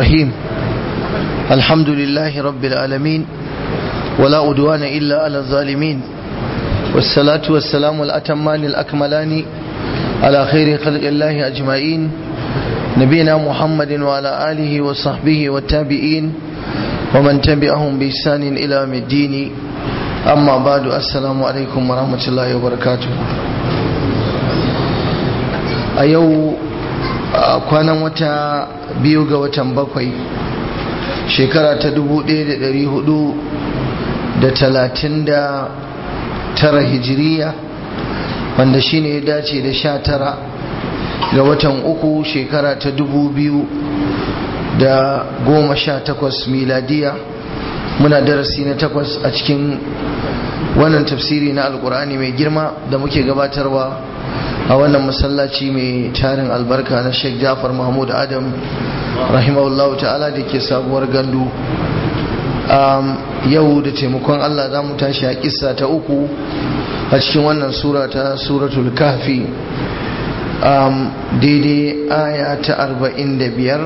الرحيم الحمد لله رب العالمين ولا أدوان إلا على الظالمين والصلاة والسلام الأتمان الأكملان على خير خلق الله أجمعين نبينا محمد وعلى آله وصحبه والتابعين ومن تبعهم بإحسان إلى يوم الدين أما بعد السلام عليكم ورحمة الله وبركاته أيو kwanan wata biyu ga watan bakwai shekara ta dubu ɗaya da ɗari hudu da talatin da tara hijiriya wanda shine ya dace da sha tara ga watan uku shekara ta dubu biyu da goma sha takwas miladiya muna darasi na takwas a cikin wannan tafsiri na alkur'ani mai girma da muke gabatarwa a wannan masallaci mai tarin albarka na sheikh jafar mahmud adam rahimahullahu ta'ala da ke sabuwar gandu yau da taimakon allah za mu tashi a kissa ta uku a cikin wannan sura ta suratul kafi daidai aya ta arba'in da biyar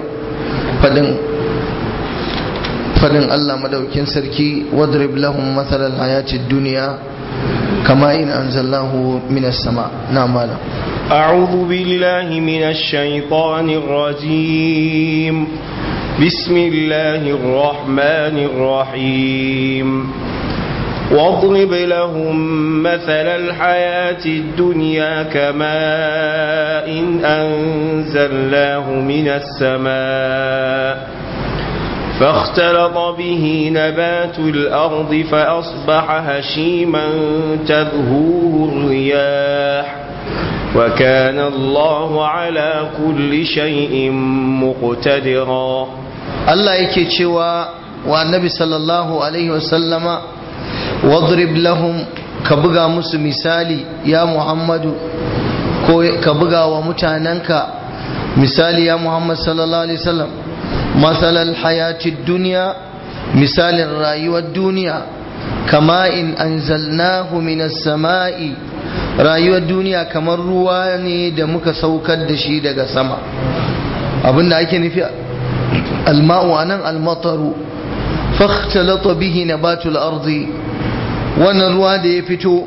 fadin allah madaukin sarki wadrib lahum matsalar hayatid duniya كما إن أنزلناه من السماء نعم مالا أعوذ بالله من الشيطان الرجيم بسم الله الرحمن الرحيم واضرب لهم مثل الحياة الدنيا كماء إن أنزلناه من السماء فاختلط به نبات الأرض فأصبح هشيما تذهوه الرياح وكان الله على كل شيء مقتدرا الله yake cewa wa annabi sallallahu alaihi wasallama wadrib lahum ka buga musu misali ya muhammadu ko ka buga wa mutanenka misali ya muhammad sallallahu alaihi wasallam مثل الحياة الدنيا مثال الرأي الدنيا كما إن أنزلناه من السماء رأي الدنيا كما الرواني دمك سوكد دشي دقى سما أبن أيكي نفي الماء أنا المطر فاختلط به نبات الأرض ونروا دي فتو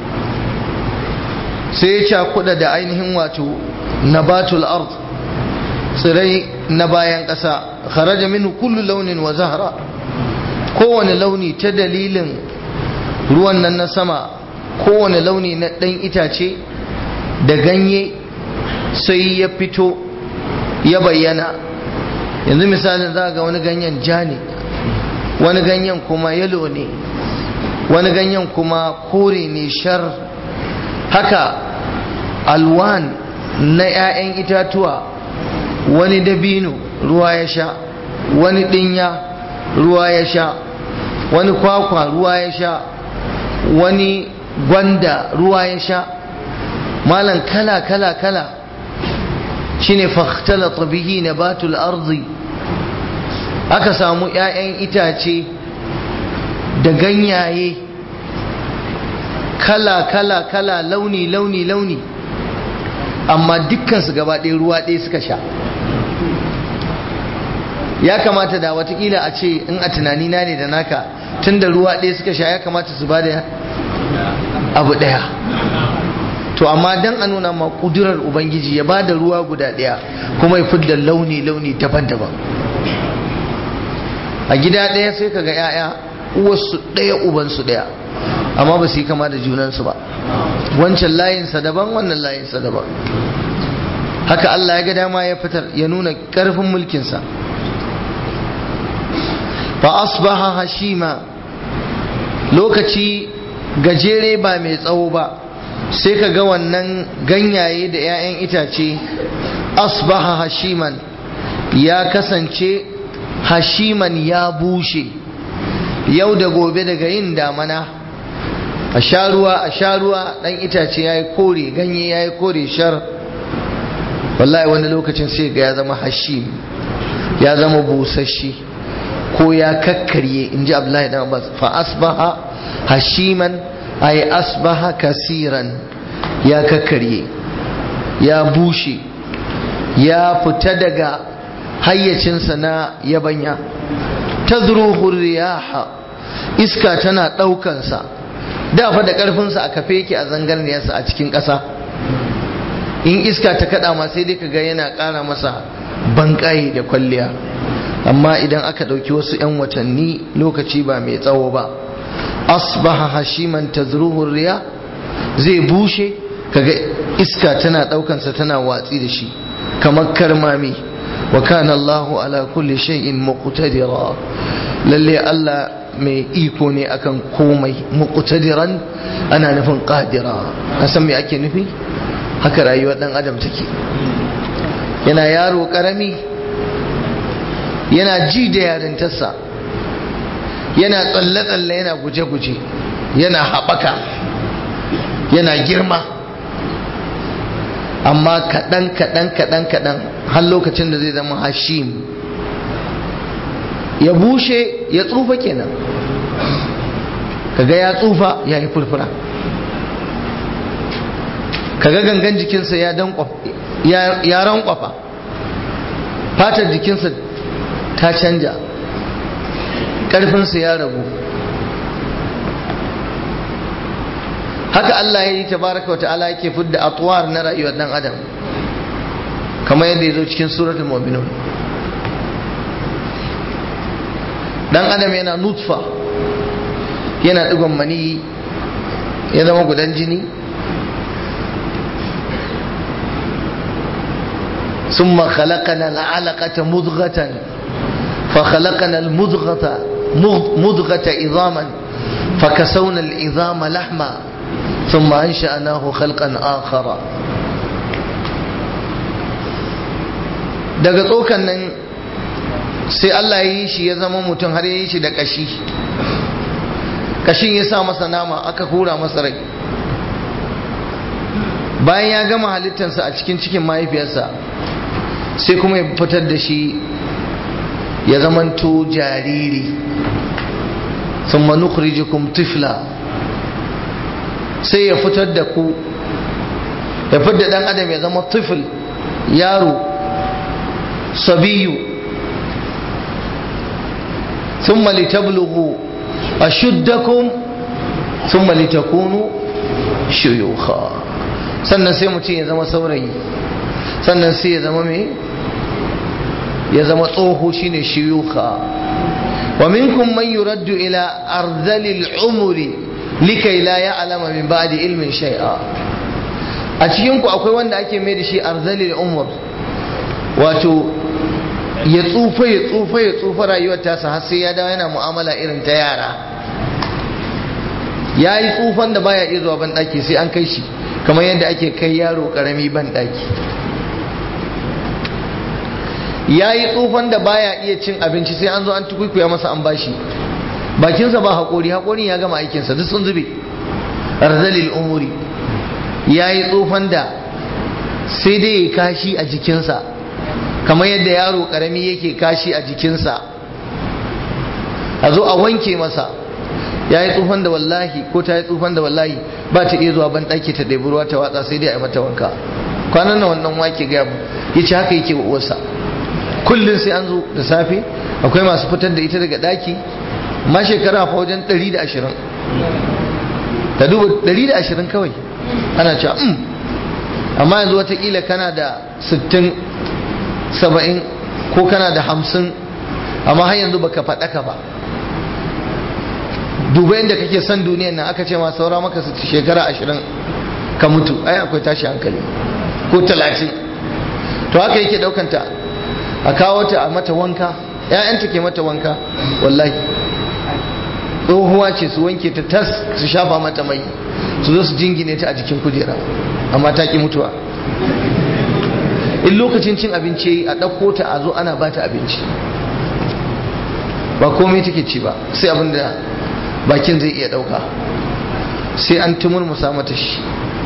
سيشا قد دعينهم واتو نبات الأرض tsirai na bayan ƙasa kharaja minhu kullu launin wa zahra kowane launi ta dalilin ruwan nan na sama kowane launi na ɗan itace da ganye sai ya fito ya bayyana yanzu misalin za ga wani ganyen ja ne wani ganyen kuma yalo ne wani ganyen kuma kore ne shar haka alwan na 'ya'yan itatuwa wani dabino ruwa ya sha wani dinya ruwa ya sha wani kwakwa ruwa ya sha wani gwanda ruwa ya sha malan kala kala kala shine fakhtalata bihi nabatul ardi aka samu 'ya'yan itace da ganyaye kala kala kala launi launi launi amma dukkansu gaba ɗaya ruwa ɗaya suka sha ya kamata da watakila a ce in a tunanina ne da naka tun da ruwa ɗaya suka sha ya kamata su ba da abu ɗaya to amma dan a nuna ma kudurar ubangiji ya ba da ruwa guda ɗaya kuma ya fidda launi-launi daban-daban a gida ɗaya sai ka ga 'ya'ya uwarsu ɗaya ubansu ɗaya amma ba su yi kama da junansu ba wancan layinsa daban wannan layinsa daban haka Allah ya ga dama ya fitar ya nuna ƙarfin mulkinsa fa asbaha hashima lokaci gajere ba mai tsawo ba sai ka ga wannan ganyaye da 'ya'yan itace asbaha hashiman ya kasance hashiman ya bushe yau da gobe daga yin damana a sha ruwa a sha ruwa dan itace ya yi kore ganye ya yi kore shar wallahi wani lokacin sai ga ya zama hashim ya zama busashi ko ya kakkarye in ji abdullahi dan abbas fa asbaha hashiman ay asbaha kasiran ya kakkarye ya bushe ya fita daga hayyacinsa na yabanya tazruhu riyaha iska tana ɗaukansa da fa da ƙarfinsa a kafe yake a zangarniyarsa a cikin ƙasa in iska ta kaɗa ma sai dai ka ga yana ƙara masa banƙaye da kwalliya amma idan aka ɗauki wasu 'yan watanni lokaci ba mai tsawo ba asbaha hashiman tazruhu riya zai bushe kaga iska tana ɗaukansa tana watsi da shi kamar karmami wa kana Allahu ala kulli shay'in muqtadira lalle Allah mai iko ne akan komai muqtadiran ana nufin qadira san me ake nufi haka rayuwar dan adam take yana yaro karami yana ji da yarintarsa yana tsalle-tsalle yana guje-guje yana haɓaka yana girma amma kaɗan kaɗan kaɗan kaɗan har lokacin da zai zama hashim ya bushe ya tsufa kenan kaga ya tsufa ya yi furfura kaga gangan jikinsa ya rankwafa fatar jikinsa ta canja ƙarfinsa ya ragu haka Allah ya yi tabaraka wa ta'ala yake fidda atwar na rayuwar dan adam kamar yadda ya zo cikin suratul mu'minun dan adam yana nutfa yana digon mani ya zama gudan jini ثم خلقنا العلقة مضغة فخلقنا المضغة مضغة عظاما فكسونا العظام لحما ثم أنشأناه خلقا آخر daga tsokan nan sai Allah ya yi shi ya zama mutum har ya yi shi da kashi kashin ya sa masa nama aka hura masa rai bayan ya gama halittarsa a cikin cikin mahaifiyarsa sai kuma ya fitar da shi ya zamanto jariri sun manukhrijukum tifla sai ya fitar da ku ya fitar da dan adam ya zama tifl yaro sabiyu ثم لتبلغوا أشدكم ثم لتكونوا شيوخا sannan sai mutum ya zama saurayi sannan sai ya zama mai ya zama tsoho shine shiyuka wa minkum man yuraddu ila arzalil umri likai la ya'lama min ba'di ilmin shay'a a cikin ku akwai wanda ake mai da shi arzalil umr wato ya tsufa ya tsufa ya tsufa rayuwar tasa har sai ya dawo yana mu'amala irin ta yara ya yi tsufan da baya iya zuwa ban daki sai an kai shi kamar yadda ake kai yaro karami ban daki ya yi tsufan da baya iya cin abinci sai an zo an tukuikuya masa an bashi bakinsa ba haƙori haƙorin ya gama aikinsa duk sun zube arzalil umuri ya yi tsufan da sai dai ya kashi a jikinsa kamar yadda yaro ƙarami yake kashi a jikinsa a zo a wanke masa ya yi tsufan da wallahi ko ta yi tsufan da wallahi ba ta iya zuwa ban ɗaki ta ɗebi ruwa ta watsa sai dai a yi mata wanka kwanan nan wannan wake gaya mu ya ce haka yake wa uwarsa kullum sai an zo da safe akwai masu fitar da ita daga ɗaki ma shekara fa wajen 120 ta duba 120 kawai ana cewa um amma yanzu watakila kana da 60 70 ko kana da 50 amma har yanzu baka faɗaka ba duba yadda kake son duniyan nan aka ce ma saura maka shekara 20 ka mutu ai akwai tashi hankali ko 30 to haka yake daukanta a kawo ta a mata wanka ‘ya'yanta ke mata wanka wallahi tsohuwa ce su wanke ta tas su shafa mata mai su zo su jingine ta a jikin kujera amma ta ki mutuwa in lokacin cin abinci a ɗauko ta a zo ana ba ta abinci ba komai take ci ba sai abin da bakin zai iya ɗauka sai an tumurmusa mata shi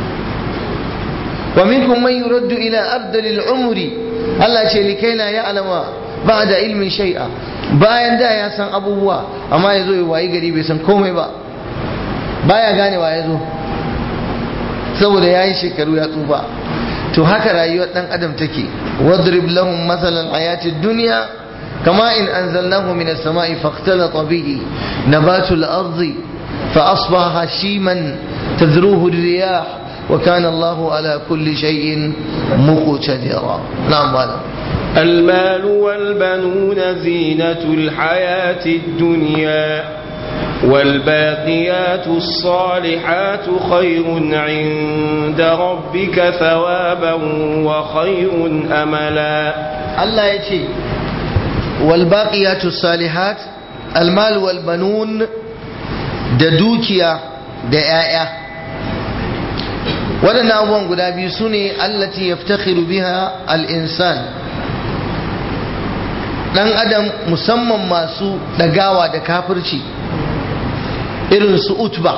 wa minkum man yuraddu ila ardalil umri Allah ce likai la ya'lama ba'da ilmin shay'a bayan da ya san abubuwa amma ya zo ya wayi gari bai san komai ba baya ganewa ya zo saboda ya yi shekaru ya tsufa to haka rayuwar dan adam take واضرب لهم مثل الحياة الدنيا كما إن أنزلناه من السماء فاختلط به نبات الأرض فأصبح هشيما تذروه الرياح وكان الله على كل شيء مقتدرا نعم مالا المال والبنون زينة الحياة الدنيا والباقيات الصالحات خير عند ربك ثوابا وخير أملا الله يتي والباقيات الصالحات المال والبنون دوكيا دعايا waɗannan abubuwan guda biyu su ne allati yaftakhiru biha al-insan ɗan adam musamman masu ɗagawa da kafirci irin su utba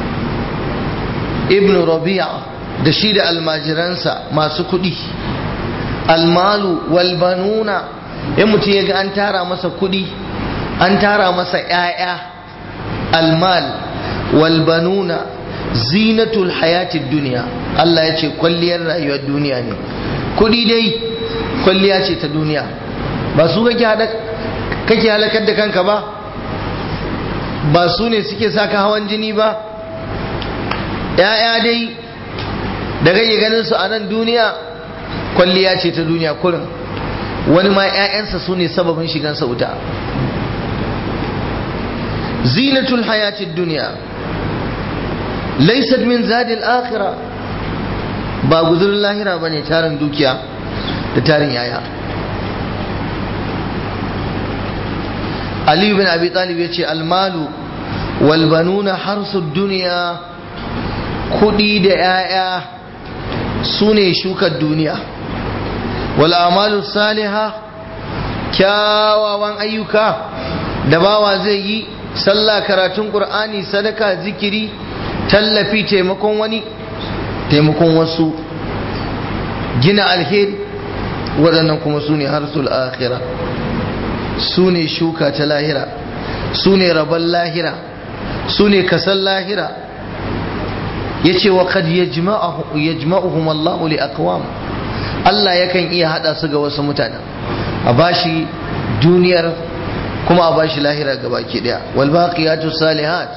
ibn rabi'a da shi da almajiransa masu kuɗi almalu walbanuna in mutum ya ga an tara masa kuɗi an tara masa 'ya'ya almal walbanuna zinatul hayatid duniya Allah ya ce kwalliyar rayuwar duniya ne kuɗi dai kwalliya ce ta duniya ba su kake halakar da kanka ba ba su ne suke saka hawan jini ba ‘ya'ya dai da kake ganin su a nan duniya kwalliya ce ta duniya kurin wani ma ‘ya'yansa su ne sababin shigansa wuta zinatul hayatid duniya laysat min zadil akhira ba guzurin lahira ba ne tarin dukiya da tarin yaya Ali bin Abi Talib ya ce almalu walbanuna harsu duniya kudi da ‘ya'ya su ne shukar duniya wal'amalu saliha kyawawan ayyuka da bawa zai yi sallah karatun ƙur'ani sadaka zikiri tallafi taimakon wani taimakon wasu gina alheri waɗannan kuma su ne harsul akhira su ne shuka ta lahira su ne rabon lahira su ne kasan lahira ya ce wa kad yajma'uhum Allahu li aqwam Allah yakan iya hada su ga wasu mutanen a bashi duniyar kuma a bashi lahira ga baki daya wal baqiyatu salihat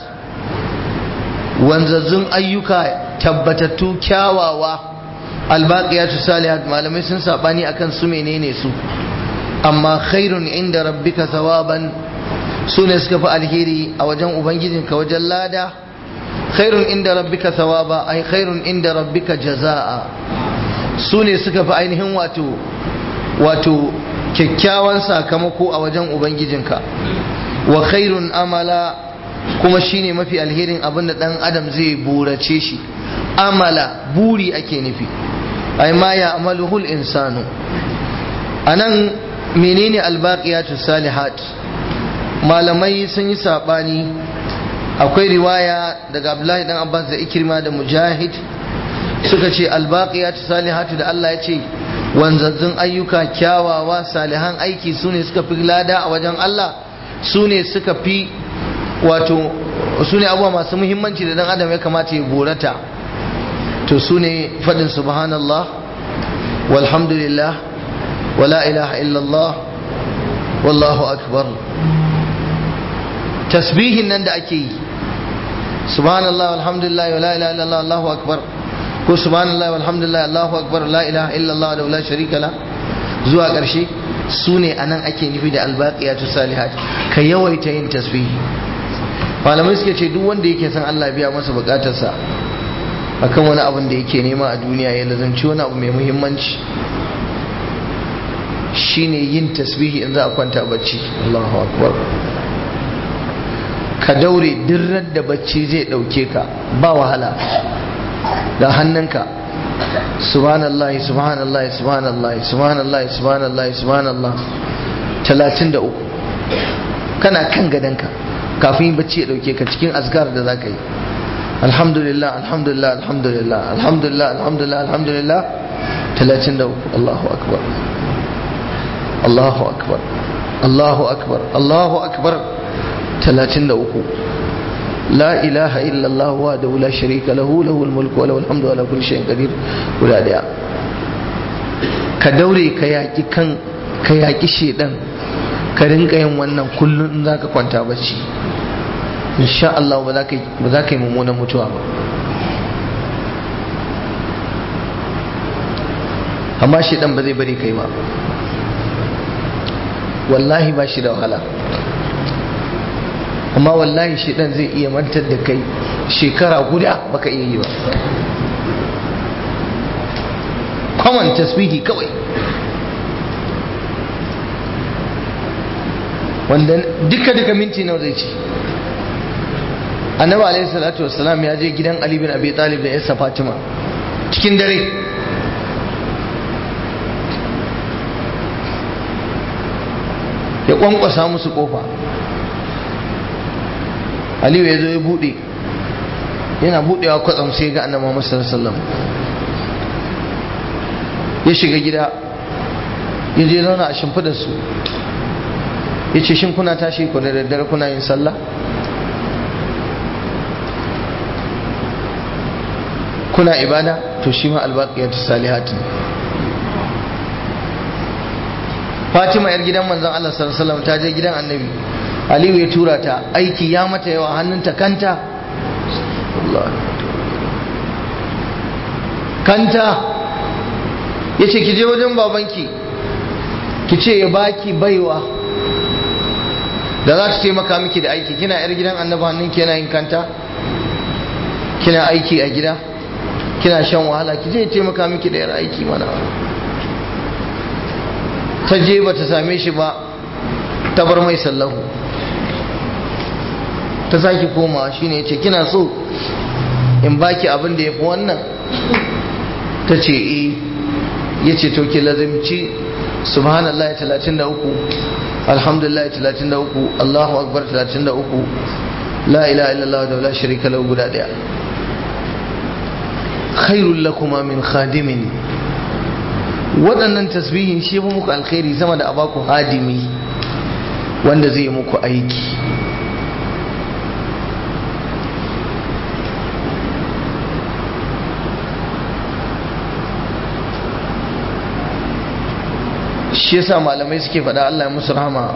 wanzazzun ayyuka tabbatattu kyawawa al baqiyatu salihat malamai sun sabani akan su menene su amma khairun inda rabbika thawaban su ne suka fi alheri a wajen ubangijinka wajen lada khairun inda rabbika thawaba ai khairun inda rabbika jazaa su ne suka fi ainihin wato wato kyakkyawan sakamako a wajen ubangijinka wa khairun amala kuma shine mafi alherin abin da dan adam zai burace shi amala buri ake nufi ai ma ya amaluhul insanu anan menene albaqiyatu salihat malamai sun yi sabani akwai riwaya daga Abdullahi dan Abbas da Ikrima da Mujahid suka ce albaqiyatu salihatu da Allah ya ce wanzazzun ayyuka kyawawa salihan aiki su ne suka fi lada a wajen Allah su ne suka fi wato su ne abubuwa masu muhimmanci da dan adam ya kamata ya borata to su ne faɗin subhanallah walhamdulillah wala ilaha illallah wallahu akbar tasbihin nan da ake yi subhanallah walhamdulillah wala ilaha illallah allahu akbar ko subhanallah walhamdulillah allahu akbar la ilaha illallah da la sharika la zuwa ƙarshe su ne anan ake nufi da albaqiyatu salihat ka yawaita yin tasbihi malamai suke ce duk wanda yake son Allah biya masa bukatarsa akan wani abin da yake nema a duniya ya lazanci wani abu mai muhimmanci shine yin tasbihi in za a kwanta bacci Allahu akbar ka daure dirrar da bacci zai dauke ka ba wahala da hannunka subhanallah subhanallah subhanallah subhanallah subhanallah subhanallah 33 kana kan gadanka kafin bacci ya dauke ka cikin azkar da zaka yi alhamdulillah alhamdulillah alhamdulillah alhamdulillah alhamdulillah alhamdulillah 33 Allahu akbar Allahu akbar Allahu akbar Allahu akbar 33 la ilaha illallah wa da la sharika lahu lahul mulku wa lahul hamdu ala kulli shay'in qadir guda daya ka daure ka yaƙi kan ka yaƙi shedan ka rinka yin wannan kullum in za ka kwanta bacci insha Allah ba za ka yi mummunan mutuwa ba amma shedan ba zai bari kai ba wallahi ba shi da wahala amma wallahi shedan zai iya mantar da kai shekara guda baka iya yi ba kwaman tasbihi kawai wanda duka duka minti nawa zai ci annabi alaihi salatu wassalam ya je gidan ali bin abi talib da yarsa fatima cikin dare ya kwankwasa musu kofa aliyu ya zo ya bude yana budewa kwatsam sai ga annabi Muhammad sallallahu alaihi wasallam ya shiga gida ya je zauna a shimfidar su ya ce shin kuna tashi ku da daddare kuna yin sallah kuna ibada to shi ma albaqiyatu salihatin Fatima yar gidan manzon Allah sallallahu alaihi wasallam ta je gidan Annabi Aliyu ya tura ta aiki ya mata yawa hannunta kanta kanta ya ce ki je wajen babanki ki ce ya baki baiwa da za ta taimaka miki da aiki kina yar gidan annabi hannunki yana yin kanta kina aiki a gida kina shan wahala ki je ya taimaka miki da yar aiki mana ta je ba ta same shi ba ta bar mai sallahu ta sake komawa shine ya ce kina so in baki abin da ya fi wannan ta ce eh ya ce to ki lazimci subhanallah 33 alhamdulillah 33 allahu akbar 33 la ilaha illallah da la sharika lahu guda daya khairul lakuma min khadimin waɗannan tasbihin shi ba muku alkhairi sama da abaku hadimi wanda zai muku aiki shi yasa malamai suke faɗa Allah ya musu rahama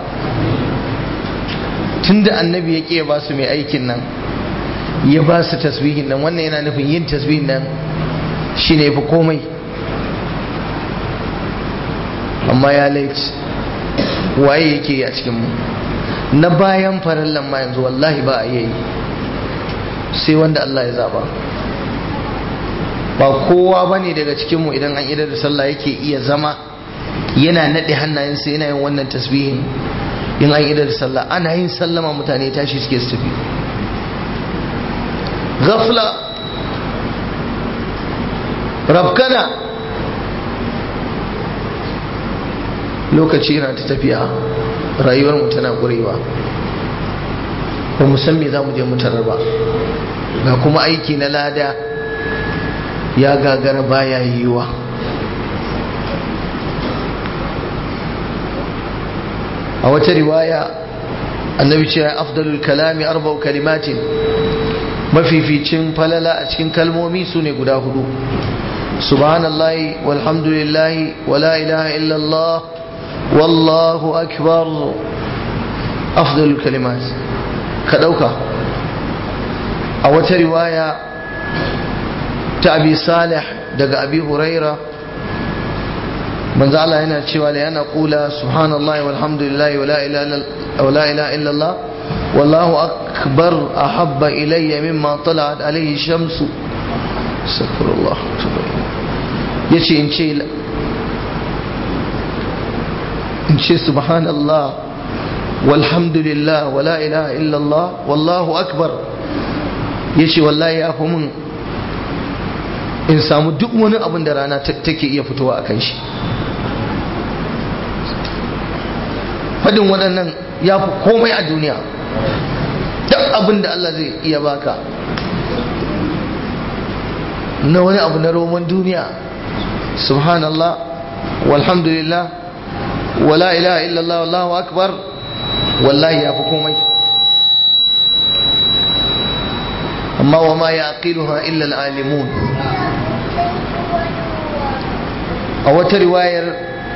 tunda annabi ya ƙi ba su mai aikin nan ya ba su tasbihin nan wannan yana nufin yin tasbihin nan shi ne fi komai amma ya laifi waye yake yi a cikinmu na bayan farallan ma yanzu wallahi ba a yi sai wanda Allah ya zaba ba kowa ba ne daga cikinmu idan an idar da sallah yake iya zama yana naɗe hannayensa yana yin wannan tasbihin in an idar da sallah ana yin sallama mutane tashi suke su tafi ghafla rabkana lokaci yana ta tafiya rayuwar mu tana ƙurewa ba mu san me za mu je mu tarar ba ga kuma aiki na lada ya gagara baya yiwuwa a wata riwaya annabi ce afdalul kalami arba'u kalimatin mafificin falala a cikin kalmomi su ne guda hudu subhanallahi walhamdulillahi wala ilaha illallah wallahu akbar afdalul kalimat ka dauka a wata riwaya ta abi salih daga abi huraira manzo Allah yana cewa la yana kula subhanallahi walhamdulillahi wala ilaha illallah wallahu akbar ahabba ilayya mimma tala'at alayhi shamsu astaghfirullah yace in ce in ce subhanallah walhamdulillah wala ilaha illallah wallahu akbar yace wallahi ya fi mun in samu duk wani abin da rana take iya fitowa a kan shi fadin waɗannan ya fi komai a duniya duk abin da Allah zai iya baka na wani abu na roman duniya subhanallah walhamdulillah wala ilaha illallah wallahu akbar wallahi ya fi komai amma wa ma ya aqiluha illa al-alimun a wata riwayar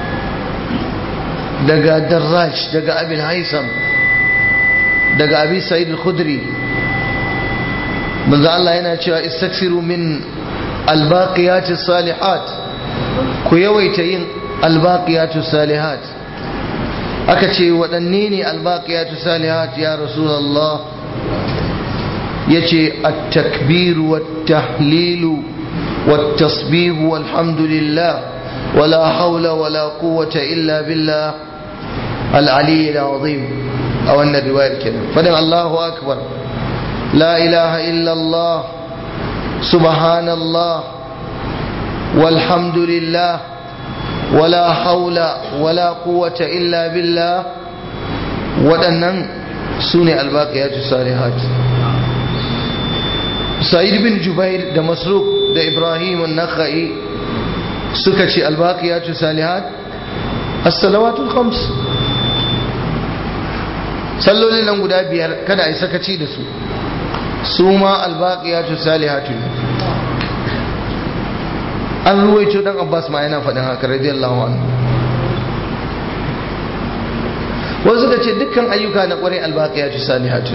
daga darraj daga abin haisam daga abi sa'id al-khudri manzo Allah yana cewa istaksiru min albaqiyati salihat ku yawaita yin albaqiyatu salihat aka ce waɗanne ne albaqiyatu salihat ya rasulullah yace at-takbir wat-tahlil wat-tasbih walhamdulillah wala hawla wala quwwata illa billah al-ali al-azim a wannan riwayar kenan fadin Allahu akbar la ilaha illa Allah subhanallah walhamdulillah wala hawla wala quwwata illa billah waɗannan su ne albaqiyatu salihat sa'id bin jubair da masruq da ibrahim an-nakhai suka ce albaqiyatu salihat as-salawatul khams sallolin nan guda biyar kada a yi sakaci da su su ma albaqiyatu salihatu an ruwaito dan abbas ma yana faɗin haka radiyallahu anhu wasu suka ce dukkan ayyuka na ƙwarai albaqiyatu salihatu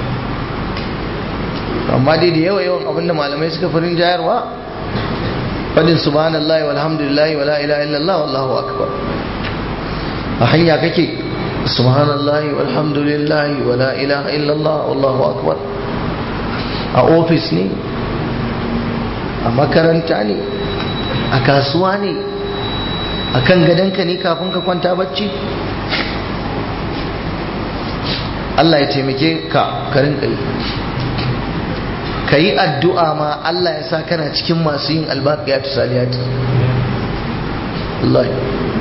amma dai da yawa yawan abinda malamai suka farin jayarwa fadin subhanallahi walhamdulillahi wala ilaha illallah wallahu akbar a hanya kake subhanallahi walhamdulillahi wala ilaha illallah wallahu akbar a ofis ne a makaranta ne a kasuwa ne a kan gadonka ne kafin ka kwanta bacci Allah ya taimake ka karin kai ka yi addu'a ma Allah ya sa kana cikin masu yin albaqiyatu salihati Allah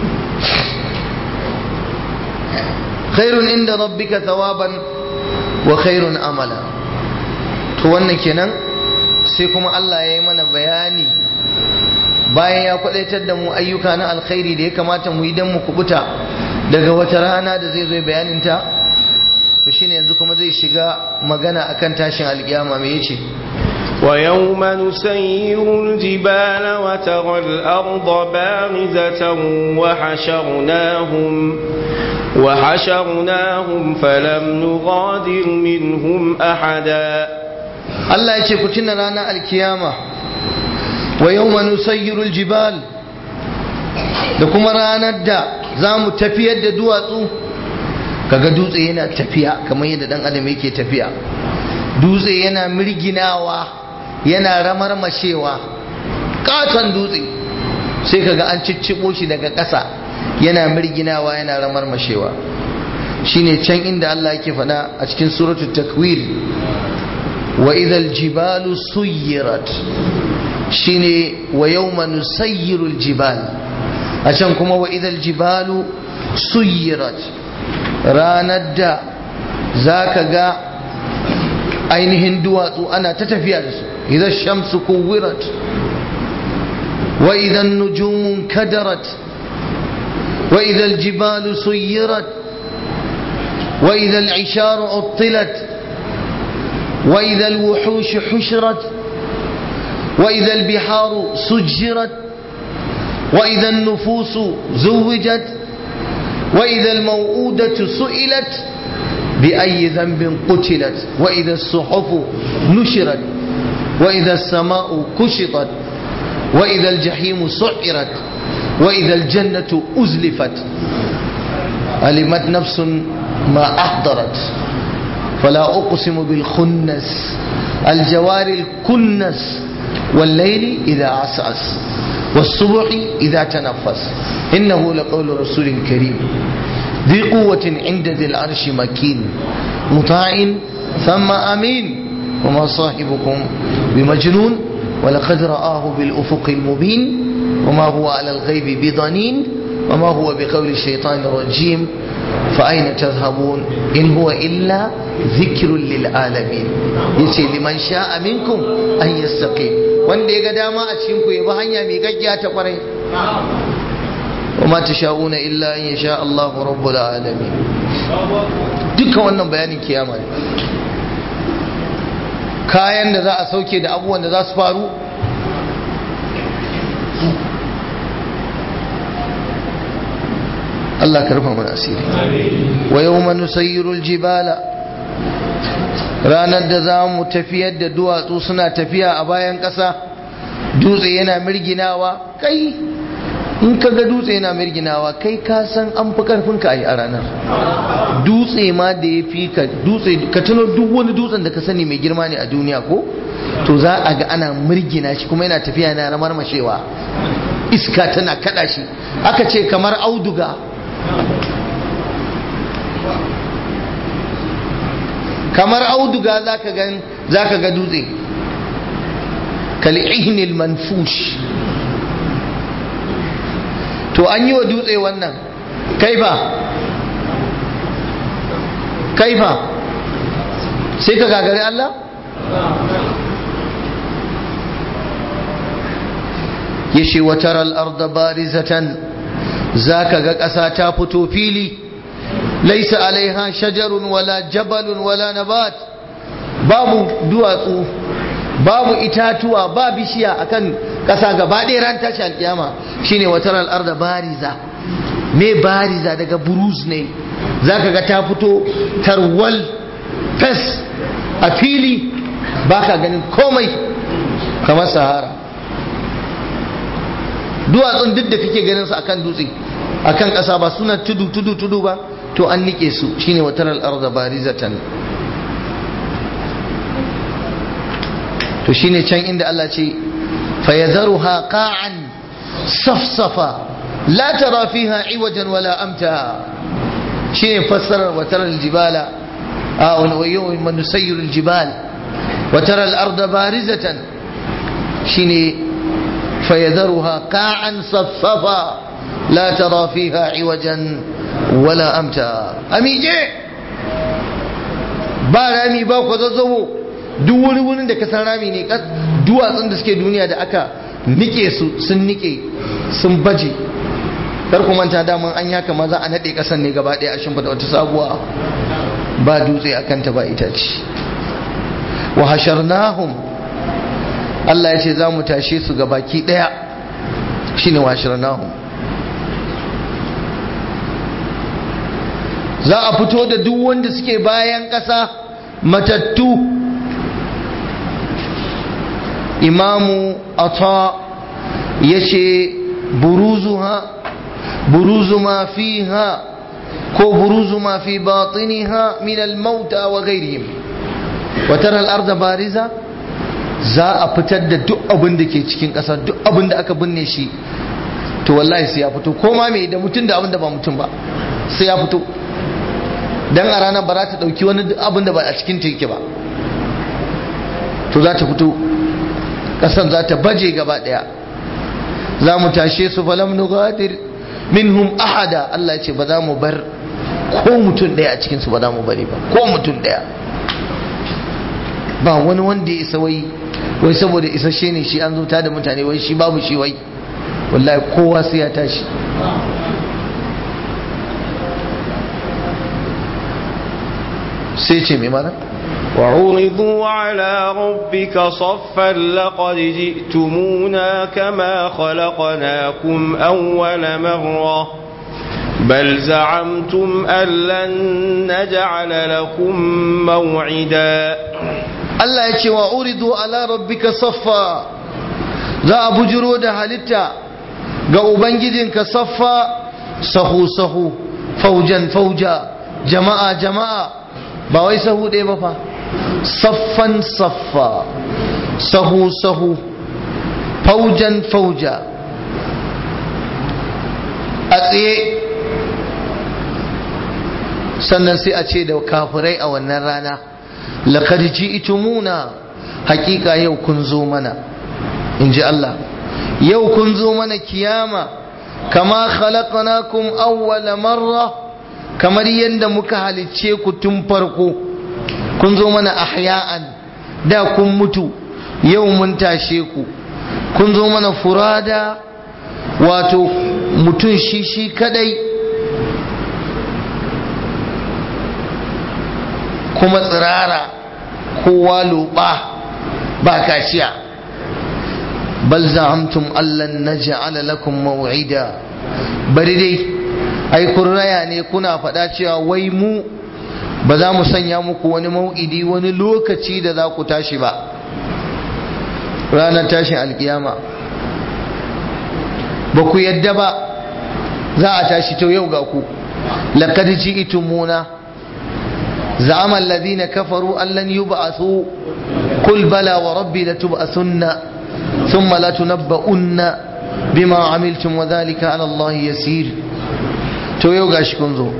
khairun inda rabbika thawaban wa khairun amala to wannan kenan sai kuma Allah ya yi mana bayani bayan ya kwadaitar da mu ayyuka na alkhairi da ya kamata mu yi don mu kubuta daga wata rana da zai zo bayanin ta to shine yanzu kuma zai shiga magana akan tashin alkiyama me yace ويوم نسير الجبال وترى الأرض بارزة وحشرناهم وحشرناهم فلم نغادر منهم أحدا Allah ya ce ku tuna ranar alkiyama wa yawma nusayyirul jibal da kuma ranar da za mu tafiyar da duwatsu kaga dutse yana tafiya kamar yadda dan adam yake tafiya dutse yana mirginawa yana ramarmashewa katon dutse sai kaga an ciccibo shi daga ƙasa yana mirginawa yana ramarmashewa shine can inda Allah yake faɗa a cikin suratul takwir وإذا الجبال سيرت شيني ويوم نسير الجبال عشان كما وإذا الجبال سيرت راند ذاك جا ainihin duwatsu ana ta tafiya da su idan shamsu kuwirat wa idan nujumun kadarat wa idan jibalu suyirat wa idan isharu uttilat وإذا الوحوش حشرت وإذا البحار سجرت وإذا النفوس زوجت وإذا الموءودة سئلت بأي ذنب قتلت وإذا الصحف نشرت وإذا السماء كشطت وإذا الجحيم سعرت وإذا الجنة أزلفت علمت نفس ما أحضرت فلا أقسم بالخنس الجوار الكنس والليل إذا عسعس والصبح إذا تنفس إنه لقول رسول كريم ذي قوة عند ذي العرش مكين مطاع ثم أمين وما صاحبكم بمجنون ولقد رآه بالأفق المبين وما هو على الغيب بضنين وما هو بقول الشيطان الرجيم فأين تذهبون إن هو إلا ذكر للعالمين yace liman sha'a minkum an yastaqim wanda ya ga dama a cikin ku ya bi hanya mai gaggiya ta kwarai wa ma tasha'una illa an yasha Allahu rabbul alamin duka wannan bayanin kiyama ne kayan da za a sauke da abubuwan da za su faru Allah ka rufa mana asiri wa yawma nusayyirul jibala ranar da za mu tafiyar da duwatsu suna tafiya a bayan ƙasa dutse yana mirginawa kai in ka ga dutse yana mirginawa kai ka san an fi karfin ka a ranar dutse ma da ya fi ka dutse ka tuno duk wani dutsen da ka sani mai girma ne a duniya ko to za a ga ana mirgina shi kuma yana tafiya yana ramar mashewa iska tana kada shi aka ce kamar auduga kamar auduga zaka ga zaka ga dutse kal'ihnil manfush to an yi wa dutse wannan kaifa kaifa sai ka gagari Allah yace watar al-ardh barizatan zaka ga ƙasa ta fito fili laisa alaiha shajarun wala jabalun wala nabat babu duwatsu babu itatuwa ba bishiya akan ƙasa gaba ɗaya ran tashi alƙiyama shine watar al-ardh bariza me bariza daga buruz ne zaka ga ta fito tarwal fes a fili baka ganin komai kamar sahara duwatsun duk da kake ganin su akan dutse akan ƙasa ba suna tudu tudu tudu ba to an nike su shine watar al-ardh barizatan to shine can inda Allah ce fayadharuha qa'an safsafa la tara fiha iwajan wala amta shine fassarar watar al-jibala a wa yawma nusayyiru al-jibal watar al-ardh barizatan shine fayadharuha qa'an safsafa la tara fiha iwajan wala amta amije ba rami ba ku zazzabo duk wani wurin da ka san rami ne duwatsun da suke duniya da aka nike su sun nike sun baje kar ku manta daman an yaka maza a nade kasan ne gaba daya a shimfida wata sabuwa ba dutse akan ta ba itace wa hasharnahum Allah ya ce za mu tashe su ga baki daya shine wa hasharnahum za a fito da duk wanda suke bayan ƙasa matattu imamu ata ya ce buruzuha buruzu ma fiha ko buruzu ma fi batiniha min almauta wa ghairihim wa tara al-ardh bariza za a fitar da duk abin da ke cikin ƙasa duk abin da aka binne shi to wallahi sai ya fito ko ma me da mutum da abin da ba mutum ba sai ya fito dan a ranar ba za ta ɗauki wani abin da ba a cikin yake ba to za ta fito ƙasan za ta baje gaba ɗaya za mu tashe su falam nugadir minhum ahada Allah ce ba za mu bar ko mutum ɗaya a cikinsu ba za mu bari ba ko mutum ɗaya ba wani wanda ya isa wai wai saboda isasshe ne shi an zo da mutane wai shi babu shi wai wallahi kowa sai ya tashi sai ce mai mana وعرضوا على ربك صفا لقد جئتمونا كما خلقناكم أول مرة بل زعمتم أن لن نجعل لكم موعدا Allah ya ce wa uridu ala rabbika saffa za a bujiro da halitta ga ubangijinka saffa sahu sahu faujan fauja jama'a jama'a ba wai sahu ɗaya ba fa saffan saffa sahu sahu faujan fauja a tsaye sannan sai a ce da kafirai a wannan rana laqad ji'tumuna hakika yau kun zo mana in ji Allah yau kun zo mana kiyama kama khalaqnakum awwala marra kamar yadda muka halicce ku tun farko kun zo mana ahya'an da kun mutu yau mun tashe ku kun zo mana furada wato mutum shi shi kadai kuma tsirara kowa loba ba kashiya bal za'amtum allan naj'ala lakum maw'ida bari dai ai kun raya ne kuna faɗa cewa wai mu ba za mu sanya muku wani mau'idi wani lokaci da za ku tashi ba ranar tashin alkiyama ba ku yadda ba za a tashi to yau ga ku laqad ji'tumuna za'ama alladhina kafaru an lan yub'athu qul bala wa rabbi latub'athunna thumma latunabba'unna bima amiltum wa dhalika 'ala Allah yasir to yau gashi kun zo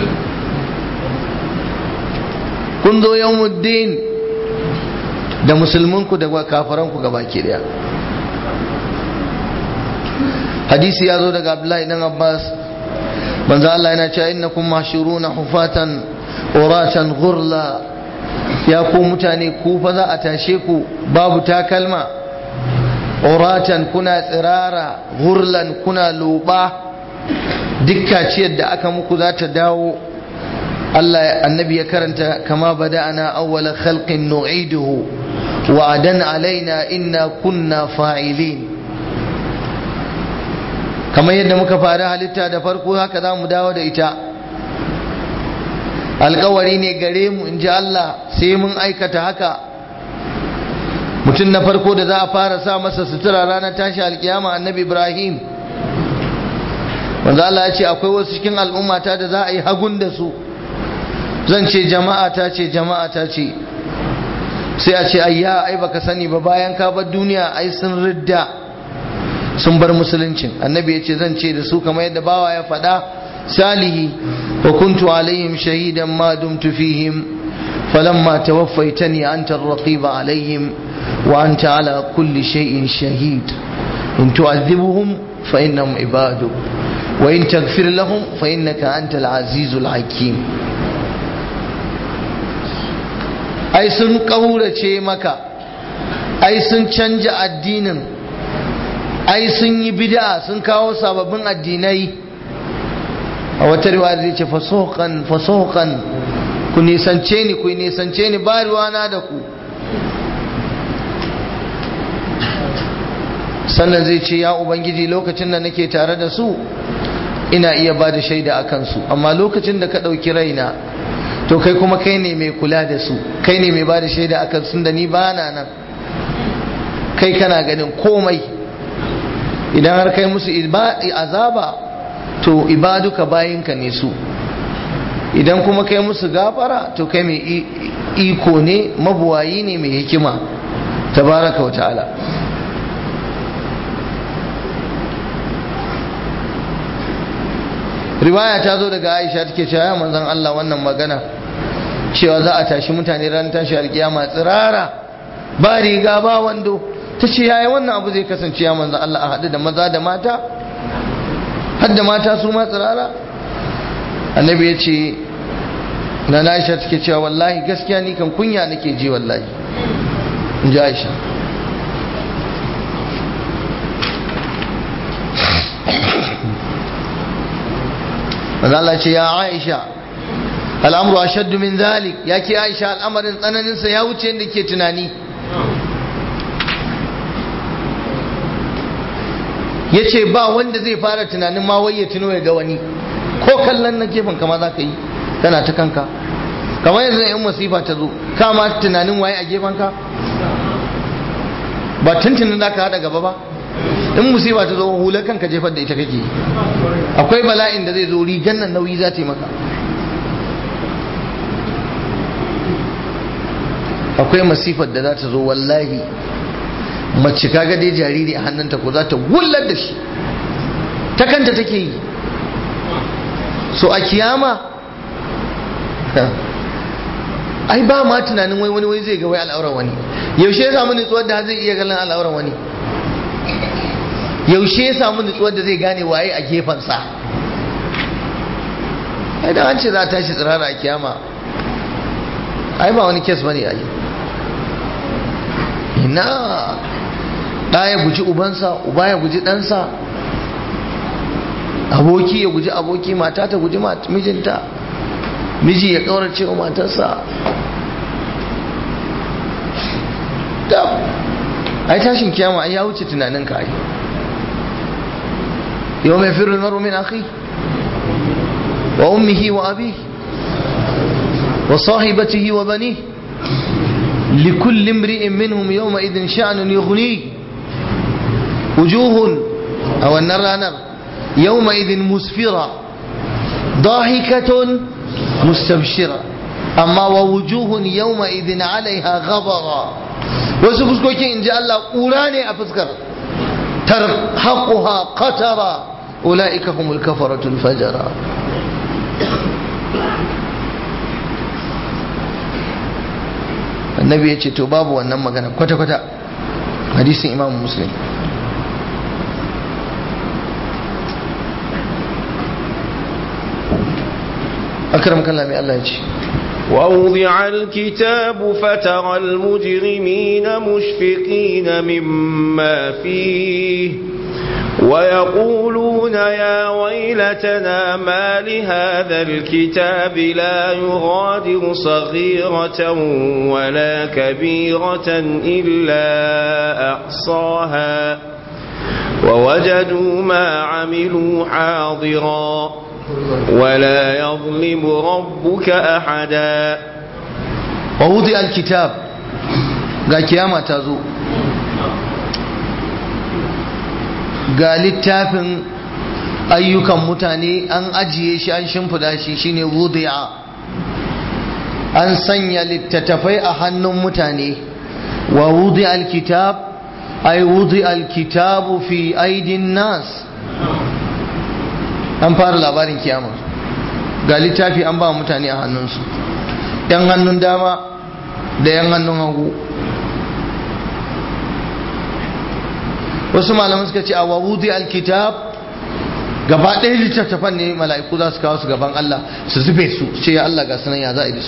kun zo yawmuddin da musulmanku da kafaranku gabaki daya hadisi ya zo daga abdullahi dan abbas manzo Allah yana cewa innakum mahshuruna hufatan uratan ghurla ya ku mutane ku fa za a tashe ku babu takalma uratan kuna tsirara ghurlan kuna loba dukka ciyar da aka muku za ta dawo Allah annabi ya karanta kama bada'ana awwala khalqin nu'iduhu wa'adan alaina inna kunna fa'ilin kamar yadda muka fara halitta da farko haka za mu dawo da ita alkawari ne gare mu in ji Allah sai mun aikata haka mutum na farko da za a fara sa masa sutura ranar tashi alkiyama annabi ibrahim wanda Allah ya ce akwai wasu cikin al'ummata da za a yi hagun da su zan ce jama'a ta ce jama'a ta ce sai a ce ayya ai baka sani ba bayan ka bar duniya ai sun ridda sun bar musuluncin annabi ya ce zan ce da su kamar yadda bawa ya faɗa salihi wa kuntu alaihim shahidan ma dumtu fihim falamma tawaffaitani anta ar-raqiba alaihim wa anta ala kulli shay'in shahid in tu'adhibuhum fa innahum ibaduk wa in taghfir lahum fa innaka antal azizul hakim ai sun ƙaurace maka ai sun canja addinin ai sun yi bid'a sun kawo sababbin addinai a wata riwaya zai ce fasokan fasokan ku nisance ni ku nisance ni ba ruwana da ku sannan zai ce ya ubangiji lokacin da nake tare da su ina iya ba da shaida a kansu amma lokacin da ka ɗauki raina to kai kuma kai ne mai kula da su kai ne mai ba da shaida akan sun da ni ba na nan kai kana ganin komai idan har kai musu azaba to ibaduka bayinka ne su idan kuma kai musu gafara to kai mai iko ne mabuwayi ne mai hikima tabaraka wa ta'ala riwaya ta zo daga aisha take cewa ya manzon Allah wannan magana cewa za a tashi mutane ran tashi alkiyama tsirara ba riga ba wando ta ce yaya wannan abu zai kasance ya manzon Allah a haɗu da maza da mata har da mata su ma tsirara annabi ya ce na aisha take cewa wallahi gaskiya ni kan kunya nake ji wallahi in ji aisha manzo Allah ce ya Aisha al'amru ashaddu min zalik ya ke Aisha al'amarin tsananin sa ya wuce inda ke tunani yace ba wanda zai fara tunanin ma wai ya tuno ya ga wani ko kallon na gefen kama za ka yi kana ta kanka kamar yanzu in masifa ta zo kama tunanin waye a gefen ka ba tuntunin da ka hada gaba ba in musiba ta zo hular kanka jefar da ita kake akwai bala'in da zai zo rigan nan nauyi za ta yi maka akwai masifar da za ta zo wallahi mace kaga dai jariri a hannunta ko za ta wullar da shi ta kanta take yi so a kiyama ai ba ma tunanin wai wani wai zai ga wai al'auran wani yaushe ya samu nutsuwar da zai iya ganin al'auran wani yaushe ya samu nutsuwar da zai gane waye a gefensa ai da an ce za a tashi tsirara a kiyama ai ba wani kes bane ai ina ɗa ya guji ubansa uba ya guji ɗansa aboki ya guji aboki mata ta guji mijinta miji ya ƙaurace wa matarsa ai tashin kiyama ai ya wuce tunanin ka ai yau mai firin maru min akhi wa ummihi wa abi wa sahibatihi wa bani likulli imri'in minhum yawma idin sha'nun yughni wujuhun a wannan ranar yawma idin musfira ضاحكة مستبشرة أما ووجوه يومئذ عليها غبرة wasu fuskokin in ji Allah ƙura ne a fuskar tarhaquha qatara ulaika humul kafaratul fajara annabi ya ce to babu wannan magana kwata-kwata hadisin imam muslim akram kallami Allah ya ce ووضع الكتاب فترى المجرمين مشفقين مما فيه ويقولون يا ويلتنا ما لهذا الكتاب لا يغادر صغيرة ولا كبيرة إلا أحصاها ووجدوا ما عملوا حاضرا ولا يظلم ربك أحدا ووضع الكتاب ga kiyama ta zo ga littafin ayyukan mutane an ajiye shi an shimfida shi shine wudi'a an sanya littattafai a hannun mutane wa wudi'a alkitab ay wudi'a alkitabu fi aidin nas an fara labarin kiyama ga littafi an ba mutane a hannunsu yan hannun dama da yan hannun hagu wasu malaman suka ce a wawudi alkitab gaba ɗaya littattafan ne mala'iku za su kawo su gaban Allah su zube su ce ya Allah ga sunan ya za a yi da su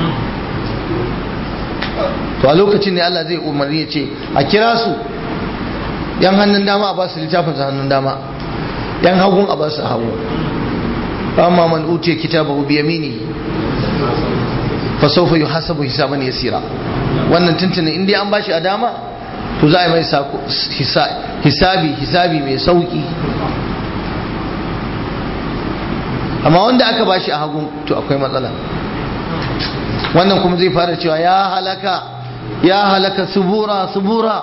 to a lokacin ne Allah zai umarni ya ce a kira su yan hannun dama a ba su littafin su hannun dama yan hagun a ba su hagu amma man utiya kitabahu bi yaminihi fa sawfa yuhasabu hisaban yasira wannan tuntuni in dai an bashi a dama to za a yi mai hisabi hisabi mai sauki amma wanda aka bashi a hagun to akwai matsala wannan kuma zai fara cewa ya halaka ya halaka subura subura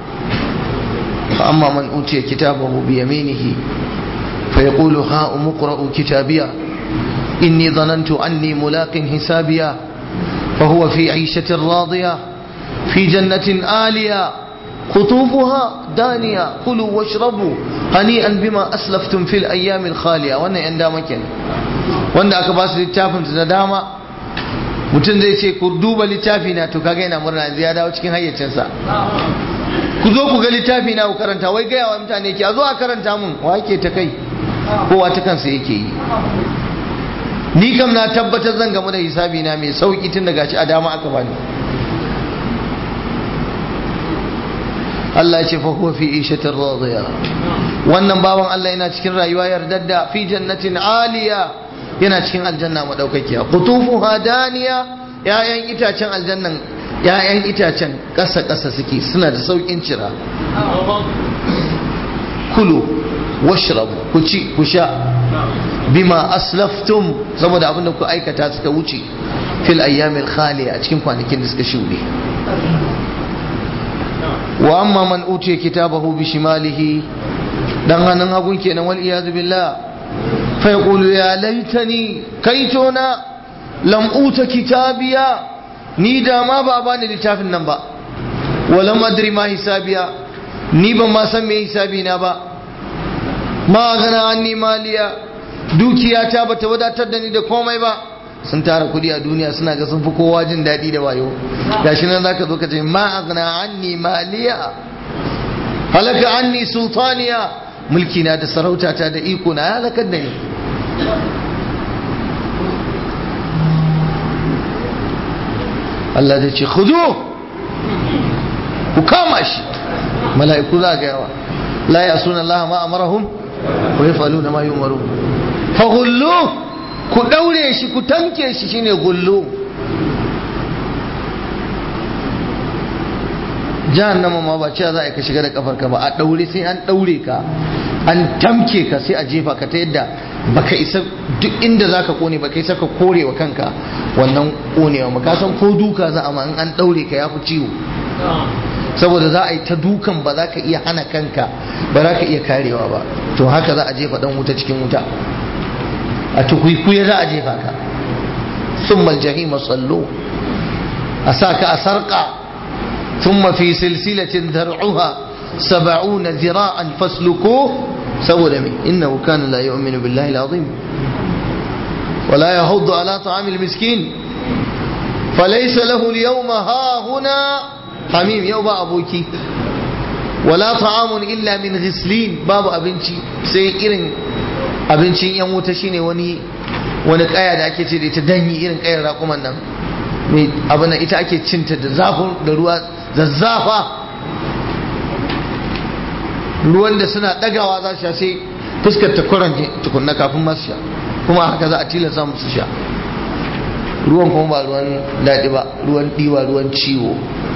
amma man utiya kitabahu bi yaminihi fa yaqulu ha umqra'u kitabiya inni dhanantu anni mulaqin hisabiya fa huwa fi 'ishatin radiya fi jannatin aliya قطوفها دانية كلوا واشربوا هنيئا بما أسلفتم في الأيام الخالية وانا عند مكان وانا أكباس littafin da dama mutum zai ce ku duba littafi na to kaga yana murna ya dawo cikin hayyacinsa ku zo ku ga littafi na ku karanta wai gaya wa mutane ke a zo a karanta mun wa yake ta kai kowa ta kansa yake yi ni kam na tabbatar zan gamu da hisabi na mai sauki tun daga shi a dama aka bani Allah ce fa huwa fi ishatin radiya wannan bawan Allah yana cikin rayuwa yardadda fi jannatin aliya yana cikin aljanna madaukakiya qutufuha daniya yayan itacen aljannan yayan itacen ƙasa ƙasa suke suna da saukin cira kulu washrabu ku ci ku sha bima aslaftum saboda abinda ku aikata suka wuce fil ayyamil khaliya a cikin kwanakin da suka shuɗe wa amma man utiya kitabahu bi shimalihi dan hannun hagun kenan wal iyazu billah fa yaqulu ya laitani kaitona lam uta kitabiya ni da ma ba bani littafin nan ba wa lam adri ma hisabiya ni ban ma san me hisabi na ba ma gana anni maliya dukiyata bata wadatar da ni da komai ba sun tara kudi a duniya suna ga sun fi kowa jin daɗi da wayo gashi nan zaka zo ka ce ma aghna anni maliya halaka anni sultaniya mulki na da sarauta ta da iko na halakar da ni Allah zai ce khudu ku kama shi mala'iku za ga yawa la yasuna Allah ma amarahum wa yaf'aluna ma yu'marun fa ku ɗaure shi ku tamke shi shine gullu jahannama ma ba cewa za a ka shiga da kafarka ba a ɗaure sai an ɗaure ka an tamke ka sai a jefa ka ta yadda baka isa duk inda zaka kone baka isa ka kore wa kanka wannan konewa ba ka san ko duka za a ma in an daure ka yafi ciwo saboda za a yi ta dukan ba za ka iya hana kanka ba za ka iya karewa ba to haka za a jefa dan wuta cikin wuta a tukwikwiye za a jefa ka ثم الجحيم صلوه أساك أسرقا ثم في سلسلة ذرعها سبعون ذراعا فاسلكوه سوى لمن إنه كان لا يؤمن بالله العظيم ولا يهض على طعام المسكين فليس له اليوم ها هنا حميم يوم أبوكي ولا طعام إلا من غسلين باب أبنشي سيئرن أبنشي يموت شيني وني wani kaya da ake ce da ita danyi irin kayar raƙuman nan mai abin ita ake cinta da zafin da ruwa zazzafa ruwan da suna ɗagawa za su sha sai fuskar ta kuranje tukunna kafin masu sha kuma haka za a tilasta musu sha ruwan kuma ba ruwan daɗi ba ruwan ɗiwa ruwan ciwo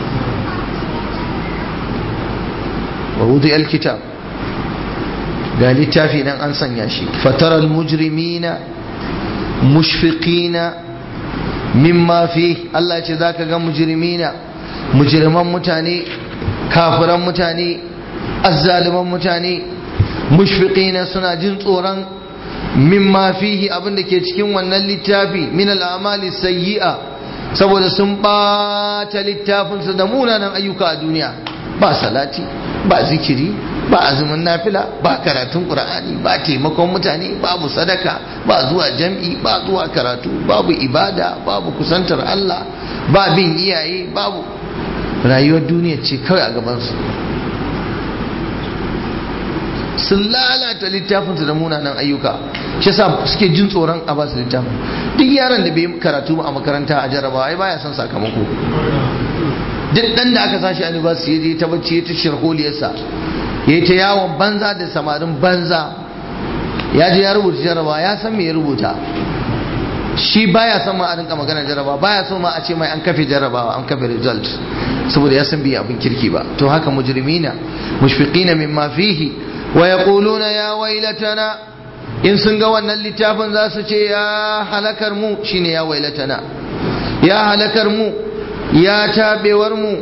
wa wuzi alkitab ga littafi nan an sanya shi fataral mujrimina mushfiqina mimma fi Allah ya ce zaka ga mujrimina mujriman mutane kafiran mutane azzaliman mutane mushfiqina suna jin tsoron mimma fihi abin da ke cikin wannan littafi min al'amali sayyi'a saboda sun ɓata littafinsu da munanan ayyuka a duniya ba salati ba zikiri ba azumin nafila ba karatun qur'ani ba taimakon mutane babu sadaka ba zuwa jam'i ba zuwa karatu babu ibada babu kusantar Allah ba bin iyaye babu rayuwar duniya ce kawai a gabansu sun lalata littafinsu da munanan ayyuka shi yasa suke jin tsoron a basu littafin duk yaron da bai karatu a makaranta a jarabawa ai baya son sakamako duk dan da aka sashi a university ya je ta bacci ya ta shirholiyarsa ya yi ta yawon banza da samarin banza ya je ya rubuta jarabawa ya san me ya rubuta shi baya son ma a rinka magana jarabawa baya so ma a ce mai an kafe jarabawa an kafe result saboda ya san bai abin kirki ba to haka mujrimina mushfiqina mimma fihi wa yaquluna ya wailatana in sun ga wannan littafin za su ce ya halakar mu shine ya wailatana ya halakar mu ya tabewar mu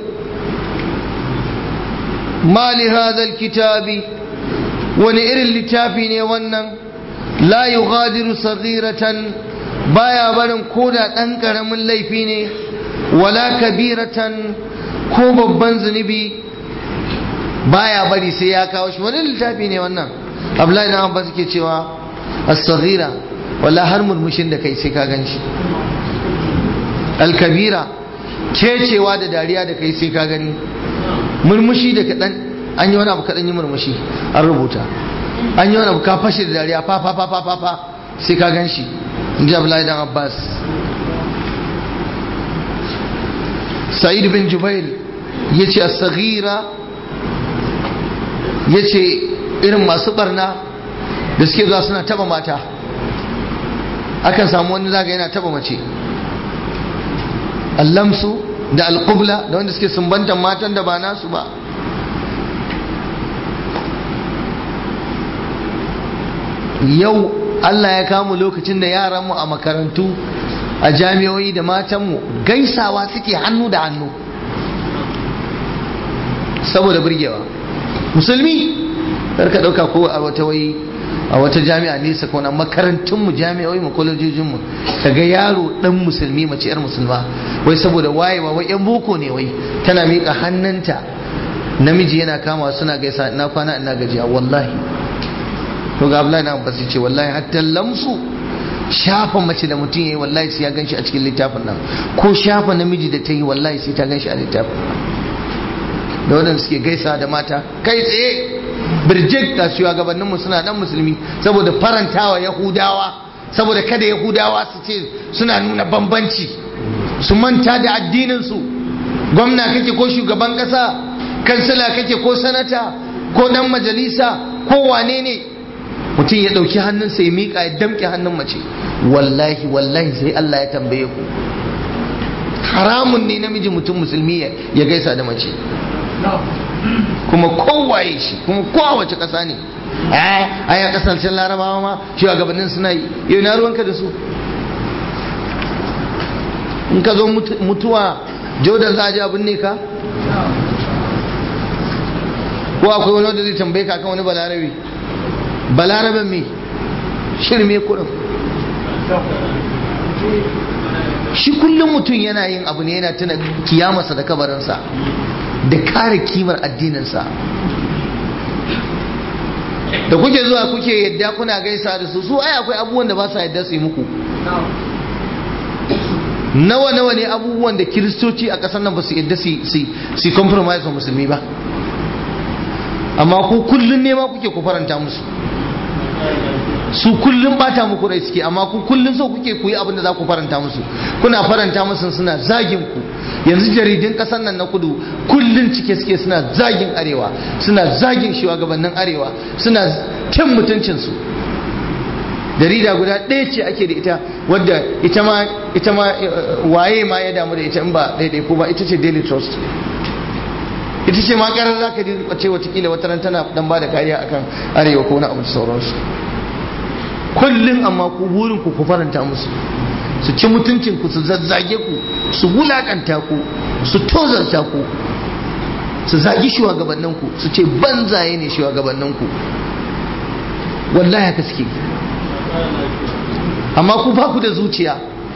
ma li hadha alkitabi wani irin littafi ne wannan la yughadiru saghiratan baya barin koda dan karamin laifi ne wala kabiratan ko babban zunubi baya bari sai ya kawo shi wani littafi ne wannan abdullahi na abbas ke cewa as-saghira wala har murmushin da kai sai ka gan shi al-kabira kecewa da dariya da kai sai ka gani murmushi da kadan an yi wani abu kadan yi murmushi an rubuta an yi wani abu ka fashe da dariya fa fa fa fa fa sai ka gan shi inji abdullahi dan abbas sa'id bin jubair yace as-saghira ya ce irin masu barna da suke zuwa suna taba mata akan samu wani zaga yana taba mace allamsu da alƙubla da wanda suke sumbantan matan da ba nasu ba yau Allah ya kamu lokacin da yaranmu a makarantu a jami'o'i da matanmu gaisawa suke hannu da hannu saboda burgewa musulmi ka dauka ko a wata wai a wata jami'a nesa ko na makarantun mu jami'o'i mu kolejojin mu kaga yaro dan musulmi mace yar musulma wai saboda wayewa wai yan boko ne wai tana miƙa hannunta namiji yana kama suna gaisa ina kwana ina gajiya wallahi to ga Abdullahi na Abbas ce wallahi hatta lamsu shafa mace da mutum yayi wallahi sai ya ganshi a cikin littafin nan ko shafa namiji da ta yi wallahi sai ta ganshi a littafin da waɗanda suke gaisa da mata kai tsaye birjik ga shugabanninmu suna dan musulmi saboda farantawa yahudawa saboda kada yahudawa su ce suna nuna bambanci su manta da addininsu gwamna kake ko shugaban ƙasa kansila kake ko sanata ko dan majalisa ko wane ne mutum ya ɗauki hannunsa ya miƙa ya damƙe hannun mace wallahi wallahi sai Allah ya tambaye ku haramun ne namiji mutum musulmi ya gaisa da mace kuma kowaye shi kuma kowace ƙasa ne a ya kasashen larabawa ma shugabannin suna yi yau na ruwanka da su in ka zo mutuwa jordan za a ji abin ne ka ko akwai wani wanda zai tambaye ka kan wani balarabe balaraben me shirme kurin shi kullum mutum yana yin abu ne yana tuna kiyamarsa da kabarinsa da kare kimar addininsa da kuke zuwa kuke yadda kuna gaisa da su su ai akwai abubuwan da ba sa yadda su yi muku nawa nawa ne abubuwan da kiristoci a ƙasar nan ba su yadda su compromise wa musulmi ba amma ku kullum ne ma kuke ku faranta musu su kullum bata muku rai suke amma ku kullum so kuke ku yi abin da za ku faranta musu kuna faranta musu suna zagin ku yanzu jaridun kasar nan na kudu kullum cike suke suna zagin arewa suna zagin shugabannin arewa suna cin mutuncinsu jarida guda ɗaya ce ake da ita wadda ita ma ita ma waye ma ya damu da ita in ba daidai ko ba ita ce daily trust ita ce ma karar za ka ce watakila wata ran tana dan ba da kariya akan arewa ko na abu da sauransu kullum amma ku burin ku ku faranta musu su ci mutuncin ku su zazzage ku su wulakanta ku su tozarta ku su zagi shugabannin ku su ce banzaye ne shugabannin ku wallahi haka suke amma ku ba ku da zuciya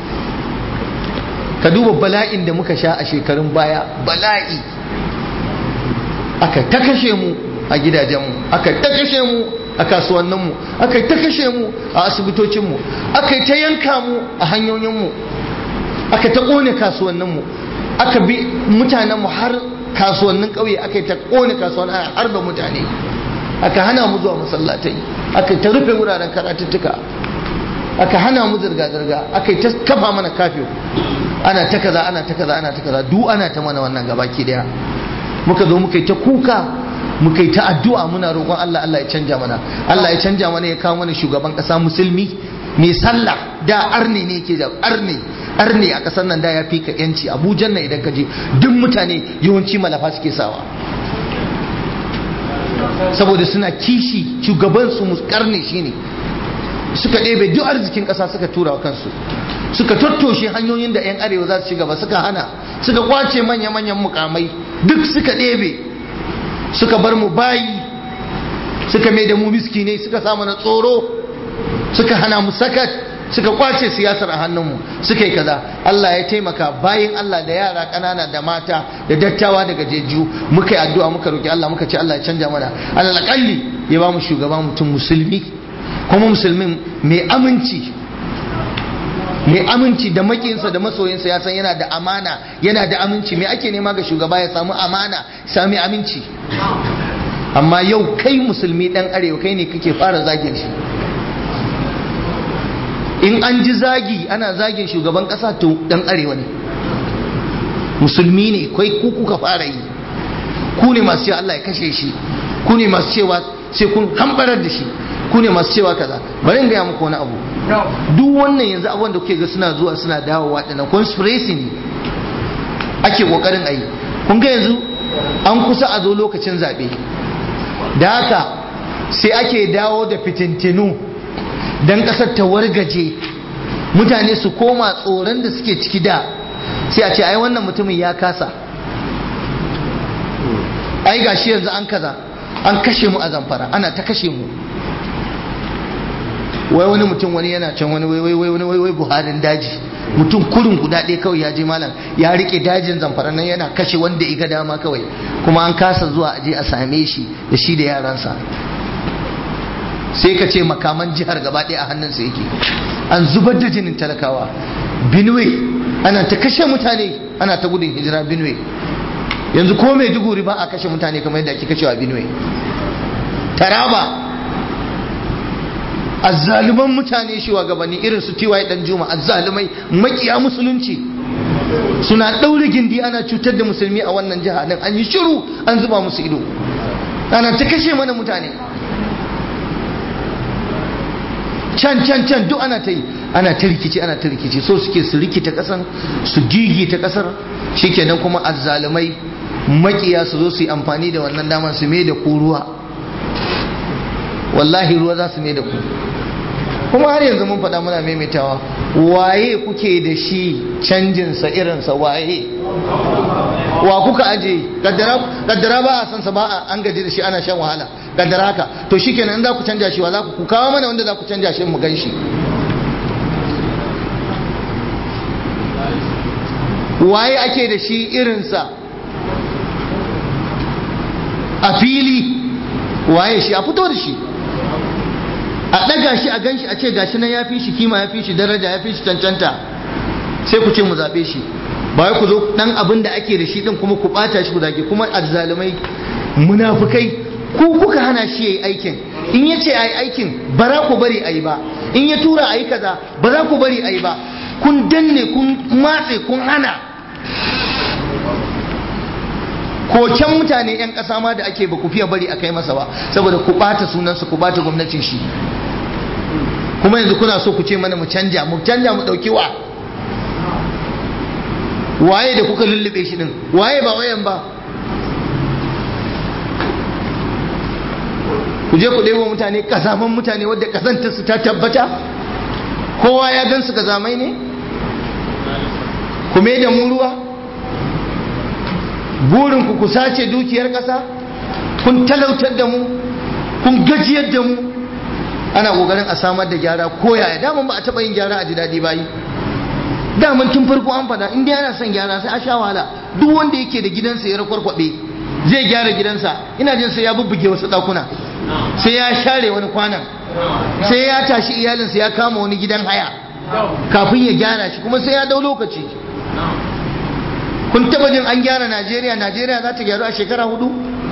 ka duba bala'in da muka sha a shekarun baya bala'i aka ta kashe mu a gidajenmu aka ta kashe mu a kasuwanninmu aka ta kashe mu a asibitocinmu aka ta yanka mu a hanyoyinmu aka ta ƙone kasuwanninmu aka bi mutanenmu har kasuwannin ƙauye aka ta ƙone kasuwannin ana harba mutane aka hana mu zuwa masallatai aka ta rufe wuraren karatuttuka aka hana mu zirga-zirga aka ta kafa mana kafin ana ta kaza ana ta kaza ana ta kaza duk ana ta mana wannan gabaki daya muka zo muka yi ta kuka muka yi ta addu'a muna roƙon Allah Allah ya canja mana Allah ya canja mana ya kawo mana shugaban ƙasa musulmi mai sallah da arne ne ke da arne arne a ƙasar nan da ya fi ka yanci abujan nan idan ka je duk mutane yawanci malafa suke sawa saboda suna kishi shugaban su karne shine suka ɗebe duk arzikin ƙasa suka tura wa kansu suka tattoshe hanyoyin da 'yan arewa za su ci gaba suka hana suka kwace manya-manyan mukamai duk suka ɗebe suka bar mu bayi suka mai da mu miskinai suka samu na tsoro suka hana mu sakat suka kwace siyasar a hannunmu suka yi kaza Allah ya taimaka bayan Allah da yara ƙanana da mata da dattawa daga jeju muka yi addu'a muka roki Allah muka ce Allah ya canja mana Allah kalli ya ba mu shugaba mutum musulmi kuma musulmin mai aminci mai aminci da makinsa da masoyinsa ya san yana da amana yana da aminci me ake nema ga shugaba ya samu amana sami aminci amma yau kai musulmi dan arewa kai ne kake fara zagin shi in an ji zagi ana zagin shugaban kasa to dan arewa ne musulmi ne kai ku kuka fara yi ku ne masu cewa Allah ya kashe shi ku ne masu cewa sai kun hambarar da shi ku ne masu cewa kaza bari in gaya muku wani abu duk wannan yanzu abubuwan da kuke ga suna zuwa suna dawowa dinnan conspiracy ne ake kokarin ayi kun ga yanzu an kusa a zo lokacin zaɓe da haka sai ake dawo da fitintinu don ƙasar ta wargaje mutane su koma tsoron da suke ciki da sai a ce ai wannan mutumin ya kasa ai gashi yanzu an kaza an kashe mu a zamfara ana ta kashe mu wai wani mutum wani yana can wani wai wai wai wai wai buharin daji mutum kurin guda ɗaya kawai ya je malam ya rike dajin zamfara nan yana kashe wanda iga dama kawai kuma an kasa zuwa aje a same shi da shi da yaransa sai ka ce makaman jihar gaba ɗaya a hannunsa yake an zubar da jinin talakawa benue ana ta kashe mutane ana ta gudun hijira benue yanzu ko mai duguri ba a kashe mutane kamar yadda ake kashewa benue taraba azzaluman mutane shugabanni irin su tiwaye dan juma azzalumai makiya musulunci suna ɗaure gindi ana cutar da musulmi a wannan jiha nan an yi shiru an zuba musu ido ana ta kashe mana mutane can can can duk ana ta yi ana ta rikici ana ta rikici so suke su rikita kasan su gigi ta kasar shikenan kuma azzalumai makiya su zo su yi amfani da wannan damar su mai da ko ruwa wallahi ruwa za su mai da ku kuma har yanzu mun faɗa muna maimaitawa waye kuke da shi canjinsa irinsa waye wa kuka aje kaddara ba a sansa ba an gaji da shi ana shan wahala kaddara haka to shikenan in za ku canja shi wa za ku kawo mana wanda za ku canja shi mu gan shi waye ake da shi irinsa a fili waye shi a fito da shi a ɗaga shi a gan shi a ce gashi nan ya fi shi kima ya fi shi daraja ya fi shi cancanta sai ku ce mu zaɓe shi ba wai ku zo ɗan abin da ake da shi ɗin kuma ku ɓata shi ku zage kuma azzalumai munafukai ku kuka hana shi ya yi aikin in ya ce a yi aikin ba za ku bari a yi ba in ya tura a yi kaza ba za ku bari a yi ba kun danne kun matse kun hana koken mutane 'yan ƙasa ma da ake ba ku fiye bari a kai masa ba saboda ku ɓata sunansa ku ɓata gwamnatin shi kuma yanzu kuna so ku ce mana mu canja mu canja mu ɗauki wa waye da kuka lullube shi din waye ba wayan ba ku je ku ɗebo mutane kazaman mutane wadda kazanta su ta tabbata kowa ya gan su kazamai ne ku me da mu ruwa burin ku ku sace dukiyar ƙasa kun talautar da mu kun gajiyar da mu ana ƙoƙarin a samar da gyara ko yaya daman ba a taɓa yin gyara a ji daɗi bayi daman tun farko an faɗa in dai ana son gyara sai a sha wahala duk wanda yake da gidansa ya rakwarkwaɓe zai gyara gidansa ina jin sai ya bubbuge wasu ɗakuna sai ya share wani kwanan sai ya tashi iyalinsa ya kama wani gidan haya kafin ya gyara shi kuma sai ya dau lokaci kun taba jin an gyara najeriya najeriya za ta gyaru a shekara hudu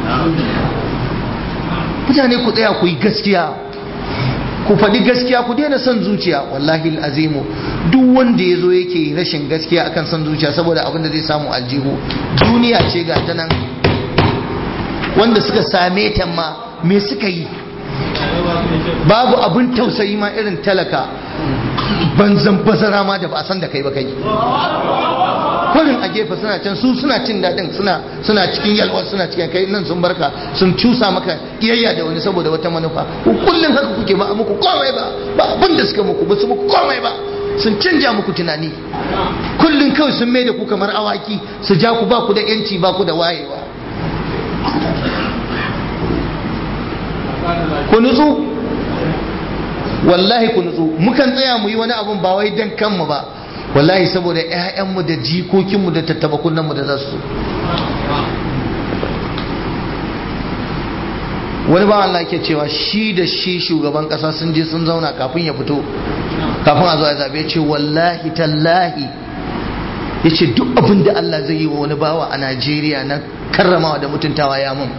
mutane ku tsaya ku yi gaskiya ku faɗi gaskiya ku daina son zuciya wallahi azimu duk wanda ya zo yake rashin gaskiya akan son zuciya saboda abin da zai samu aljihu duniya ce ga ta nan wanda suka same ta ma me suka yi babu abin tausayi ma irin talaka banzan bazara ma da ba a san da kai ba kai kurin a gefe suna can su suna cin daɗin suna suna cikin yalwa suna cikin kai nan sun barka sun cusa maka iyayya da wani saboda wata manufa ku kullum haka kuke ba muku komai ba ba abin da suka muku ba su muku komai ba sun canja muku tunani kullum kawai sun mai da ku kamar awaki su ja ku ba ku da yanci ba ku da wayewa ku nutsu wallahi ku nutsu mukan tsaya mu yi wani abun ba wai dan kanmu ba wallahi saboda ƴaƴanmu da jikokinmu da tattaba kunnenmu da za su wani ba Allah ke cewa shi da shi shugaban ƙasa sun je sun zauna kafin ya fito kafin a zo a zabe ce wallahi tallahi ya ce duk abin da Allah zai yi wa wani bawa a Najeriya na karramawa da mutuntawa ya mun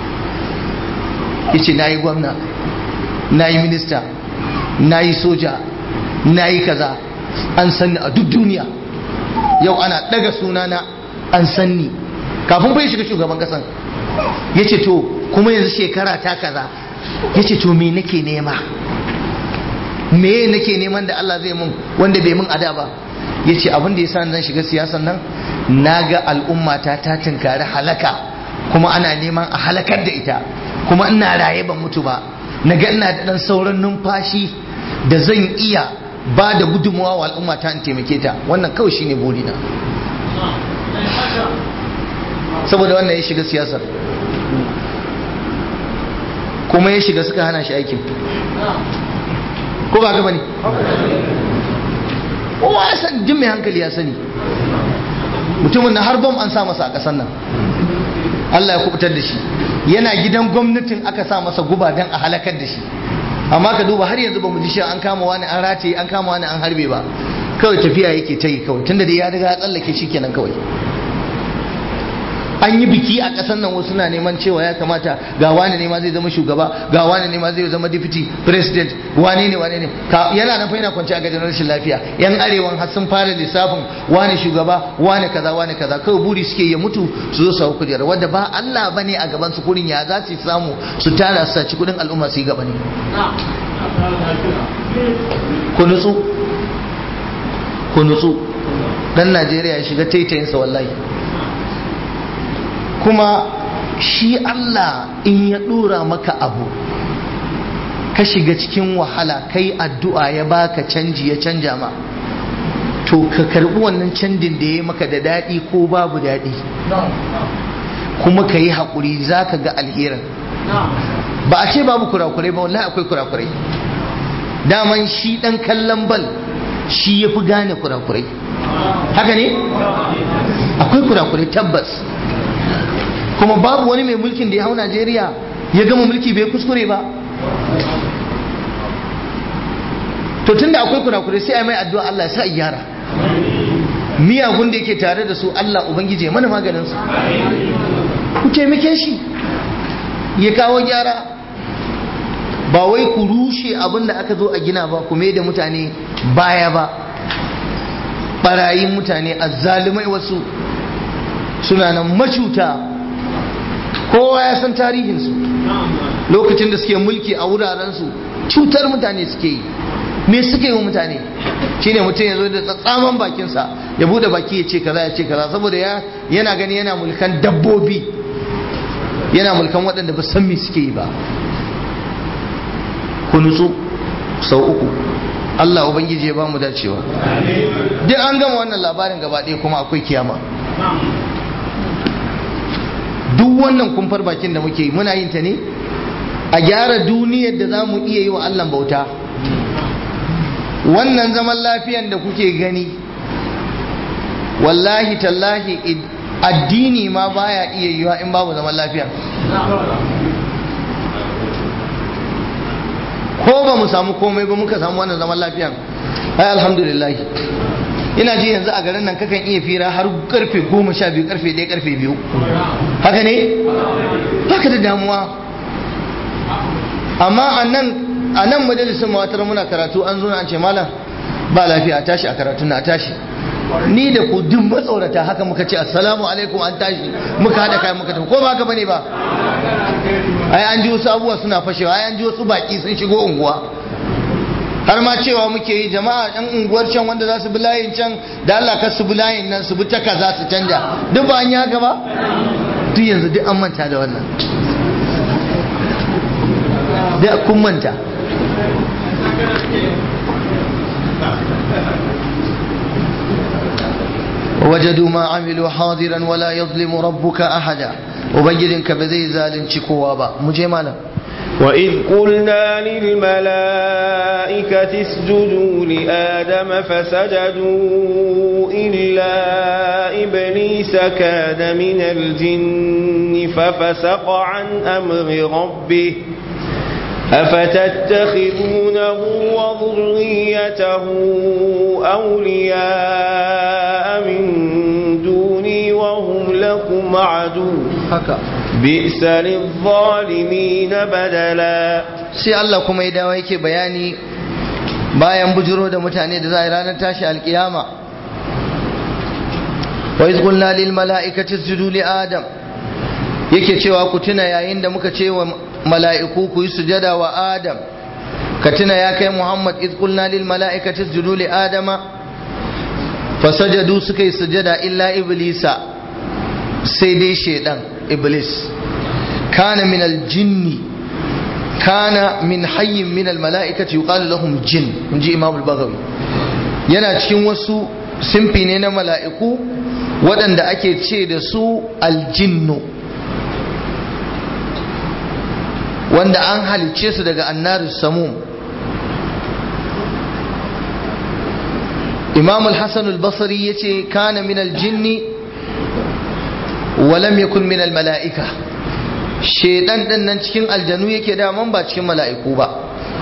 ya ce na yi gwamna na yi minista na yi soja na yi kaza an sanni a duk duniya yau ana daga sunana an sanni kafin bai shiga shugaban kasan ya ce to kuma yanzu shekara ta kaza ya ce to me nake nema me nake neman da Allah zai mun wanda bai mun ada ba ya ce abin da ya sa zan shiga siyasan nan na ga al'ummata ta tunkari halaka kuma ana neman a halakar da ita kuma ina raye ban mutu ba na ga ina da dan sauran numfashi da zan iya ba da gudunmawa wa al'umma ta in taimake ta wannan kawai shine burina saboda wannan ya shiga siyasar kuma ya shiga suka hana shi aikin ko ba gaba ne kowa ya san jin mai hankali ya sani mutumin na har bom an sa masa a ƙasar nan Allah ya kubutar da shi yana gidan gwamnatin aka sa masa guba don a halakar da shi amma ka duba har yanzu ba mu ji shi an kama wani an rataye an kama wani an harbe ba kawai tafiya yake ta yi kawai tunda dai ya riga ya tsallake shi kenan kawai an yi biki a ƙasar nan wasu na neman cewa ya kamata ga wani ne ma zai zama shugaba ga wani ne ma zai zama deputy president wani ne wani ne yana nan fa yana kwance a gajin rashin lafiya yan arewan har sun fara lissafin wani shugaba wani kaza wani kaza kawai buri suke ya mutu su zo su hau kujerar wadda ba Allah bane a gaban su kurin ya za su samu su tara su saci kudin al'umma su yi gaba ne ku nutsu ku nutsu dan Najeriya ya shiga taitayinsa wallahi kuma shi Allah in ya dora maka abu ka shiga cikin wahala kai addu'a ya baka canji ya canja ma to ka karbi wannan canjin da ya maka da daɗi ko babu daɗi kuma ka yi haƙuri za ka ga alherin ba a ce babu kurakurai ba wallahi akwai kurakurai daman shi ɗan kallon bal shi ya fi gane kurakurai haka ne akwai kurakurai tabbas kuma babu wani mai mulkin da ya hau najeriya ya gama mulki bai kuskure ba to tunda akwai kurakurai sai a mai addu'a Allah ya sa gyara miyagun da yake tare da su Allah ubangije mana maganin su ku taimake shi ya kawo gyara ba wai ku rushe abin da aka zo a gina ba ku da mutane baya ba barayin mutane azzalumai wasu suna nan macuta kowa ya san tarihinsu lokacin da suke mulki a wurarensu cutar mutane suke yi me suke yi wa mutane shine mutum ya zo da tsatsaman bakinsa ya bude baki ya ce kaza ya ce kaza saboda ya yana gani yana mulkan dabbobi yana mulkan waɗanda ba san me suke yi ba ku nutsu sau uku Allah ubangiji ya ba mu dacewa duk an gama wannan labarin gaba ɗaya kuma akwai kiyama duk wannan kumfar bakin da muke yi muna yin ta ne a gyara duniyar da za mu iya yi wa Allah bauta wannan zaman lafiyan da kuke gani wallahi tallahi addini ma baya iya yiwa in babu zaman lafiya ko ba mu samu komai ba muka samu wannan zaman lafiyan ai alhamdulillah ina ji yanzu a garin nan kakan iya fira har karfe goma sha biyu karfe ɗaya karfe biyu haka ne haka da damuwa amma a nan a nan majalisun mawatar muna karatu an zo an ce malam ba lafiya a tashi a karatu na a tashi ni da ku duk matsaurata haka muka ce assalamu alaikum an tashi muka haɗa kayan muka tafi ko ba haka bane ba ai an ji wasu abubuwa suna fashewa ai an ji wasu baki sun shigo unguwa har ma cewa muke yi jama'a ɗan unguwar can wanda za su bi layin can da Allah ka su bi layin nan su bi ta kaza su canja duk ba an yi haka ba duk yanzu duk an manta da wannan da kun manta وجدوا ما عملوا حاضرا ولا يظلم ربك أحدا وبنجدنك بذي زال شكوابا مجمالا وإذ قلنا للملائكة اسجدوا لآدم فسجدوا إلا إبليس كان من الجن ففسق عن أمر ربه أفتتخذونه وذريته أولياء من دوني وهم لكم عدو haka بئس للظالمين بدلا sai Allah kuma ya dawo yake bayani bayan bujiro da mutane da za a yi ranar tashi alkiyama wa iz qulna lil mala'ikati isjudu li adam yake cewa ku tuna yayin da muka ce wa mala'iku ku yi sujada wa adam ka tuna ya kai muhammad iz qulna lil mala'ikati isjudu li adama fasajadu suka yi sujada illa iblisa sai dai shedan iblis kana min aljinni kana min hayyin min almala'ikati yuqalu lahum jin inji imam al-baghawi yana cikin wasu simfi ne na mala'iku waɗanda ake ce da su aljinnu wanda an halicce su daga annaru samum imam al-hasan al-basri yace kana min al-jinni wa lam yakun min al-mala'ika shedan din nan cikin aljanu yake da man ba cikin mala'iku ba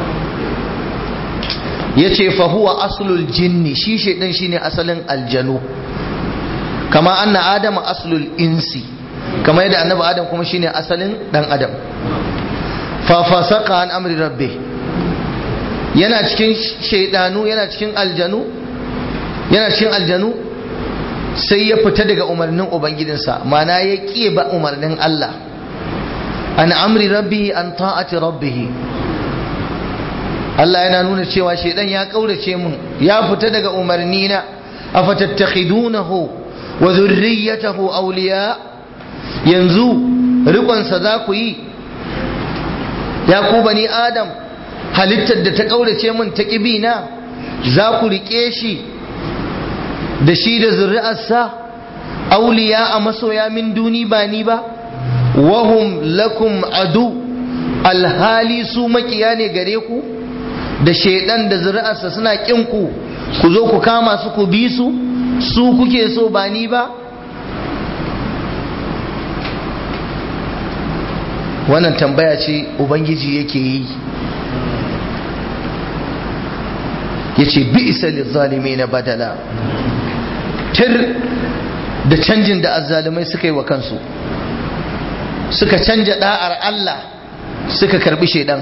yace fa huwa aslul jinni shi shedan shine asalin aljanu kama anna adama aslul insi kama yadda annabi adam kuma shine asalin dan adam fa fasaka an amri rabbi yana cikin shaidanu yana cikin aljanu yana cikin aljanu sai ya fita daga umarnin ubangidinsa mana ya ƙi ba umarnin Allah an amri rabbi an ta'ati rabbihi Allah yana nuna cewa shaidan ya kaurace mun ya fita daga umarni na afatattakhidunahu wa dhurriyyatahu awliya yanzu rikonsa za ku yi ya ku bani adam halittar da ta kaurace min ta kibina za ku rike shi da shi da zuri'arsa auliya a masoya min duni ba ni ba wahum lakum adu alhali su makiya ne gare ku da shaidan da zuri'arsa suna kin ku ku zo ku kama su ku bi su su kuke so ba ni ba wannan tambaya ce ubangiji yake yi ya ce bi isa lizzalimi na badala tir da canjin da azzalumai suka yi wa kansu suka canja da'ar Allah suka karbi shaidan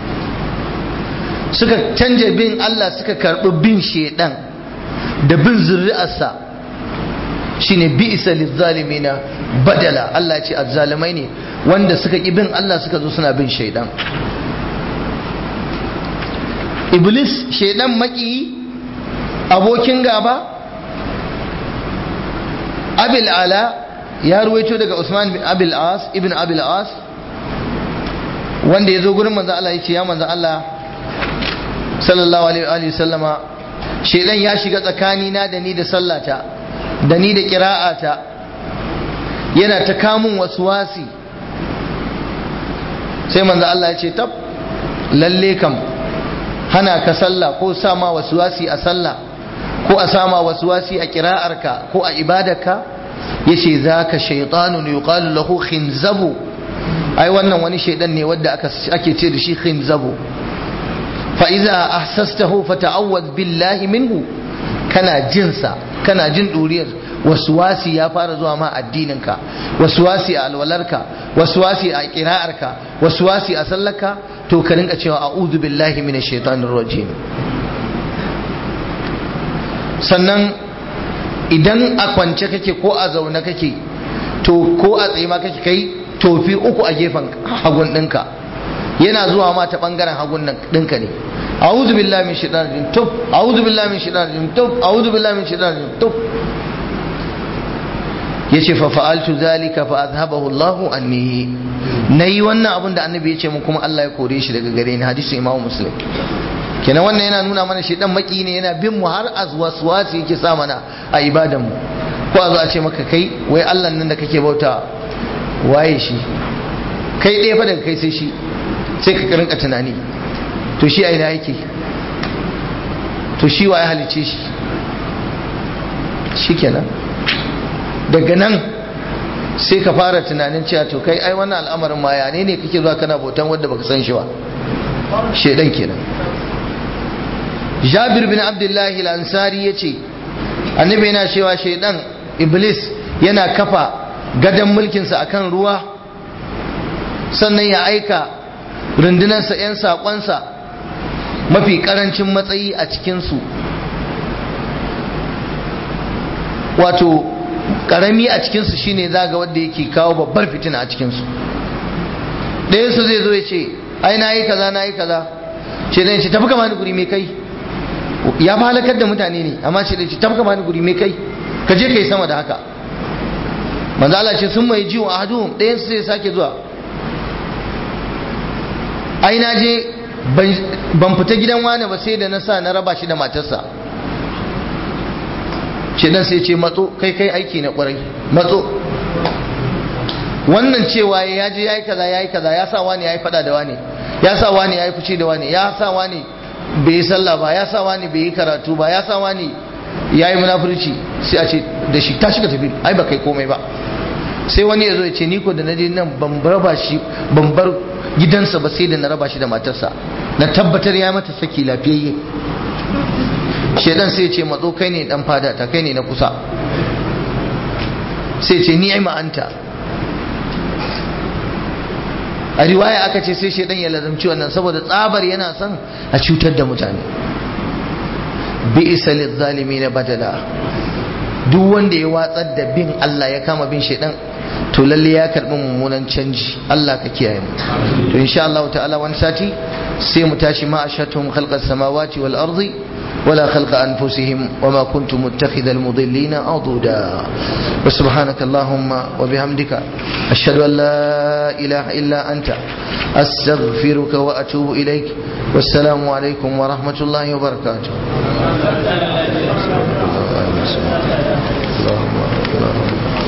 suka canja bin Allah suka karbi bin shaidan da bin zuri'arsa shine bi isa lizzalimina badala Allah ce azzalumai ne wanda suka ki bin Allah suka zo suna bin shaidan iblis shaidan maki abokin gaba abil ala ya ruwaito daga usman bin abil as ibn abil as wanda ya zo gurin manzo Allah ya ce ya manzo Allah sallallahu alaihi wa sallama shaidan ya shiga tsakanina da ni da sallata da ni da kira'ata yana ta kamun wasi sai manzo Allah ya ce tab lalle kam hana ka sallah ko sama wasi a sallah ko a sama wasi a kira'arka ko a ibadarka yace zaka shaytanun yuqalu lahu khinzabu ai wannan wani shaidan ne wanda ake ce da shi khinzabu fa iza ahsastahu fata'awwad billahi minhu kana jinsa kana jin duriyar waswasi ya fara zuwa ma addininka waswasi a alwalarka waswasi a kira'arka waswasi a sallarka to ka rinka cewa a'udhu billahi minash shaitanir rajim sannan idan a kwance kake ko a zaune kake to ko a tsaye ma kake kai tofi uku a gefen hagun ɗinka yana zuwa ma ta ɓangaren hagun ɗinka ne a'udhu billahi min shaitanir rajim tuf a'udhu billahi min shaitanir rajim tuf a'udhu billahi min shaitanir rajim tuf yace fa fa'altu zalika fa azhabahu Allahu anni nayi wannan abin da annabi yace mun kuma Allah ya kore shi daga gare ni hadisin Imam Muslim kenan wannan yana nuna mana shi dan maki ne yana bin mu har azwaswasi yake sa mana a ibadan mu ko a zo a ce maka kai wai Allah nan da kake bauta waye shi kai ɗaya fa daga kai sai shi sai ka rinka tunani to shi a ina yake to shi waye halice shi shikenan daga nan sai ka fara tunanin cewa to kai ai wannan al'amarin ma ya ne ne kake zuwa kana bautan wanda baka san shi ba shedan kenan Jabir bin Abdullahi al-Ansari yace annabi yana cewa shedan iblis yana kafa gadon mulkinsa akan ruwa sannan ya aika rundunarsa 'yan saƙonsa mafi ƙarancin matsayi a cikinsu wato karami a cikinsu shine zaga wanda yake kawo babbar fitina a cikinsu ɗaya su zai zo ya ce ai na yi kaza na yi kaza ce zai ce tafi kama ni guri mai kai ya fi halakar da mutane ne amma ce zai ce tafi kama ni guri mai kai ka je ka yi sama da haka manzo Allah ce sun mai jiwo a hadu ɗayan su zai sake zuwa ai na je ban fita gidan wani ba sai da na sa na raba shi da matarsa ce dan sai ce matso kai kai aiki na kwarai matso wannan cewa ya je yayi kaza yayi kaza ya sa wani yayi fada da wani ya sa wani yayi fushi da wani ya sa wani bai yi sallah ba ya sa wani bai yi karatu ba ya sa wani yayi munafurci sai a ce da shi tashi ka tafi ai ba kai komai ba sai wani ya zo ya ce ni ko da naje nan ban raba shi ban bar gidansa ba sai da na raba shi da matarsa na tabbatar ya mata saki lafiyayye shedan sai ce matso kai ne dan fada ta kai ne na kusa sai ce ni'ima anta a riwaya aka ce sai shedan ya lazamci wannan saboda tsabar yana son a cutar da mutane bi isa na badala duk wanda ya watsar da bin Allah ya kama bin shedan to lalle ya karbi mummunan canji Allah ka kiyaye mu to insha Allah ta'ala wani sati sai mu tashi ma ashatum khalqas samawati wal ardi ولا خلق أنفسهم وما كنت متخذ المضلين عضدا وسبحانك اللهم وبحمدك أشهد أن لا إله إلا أنت أستغفرك وأتوب إليك والسلام عليكم ورحمة الله وبركاته اللهم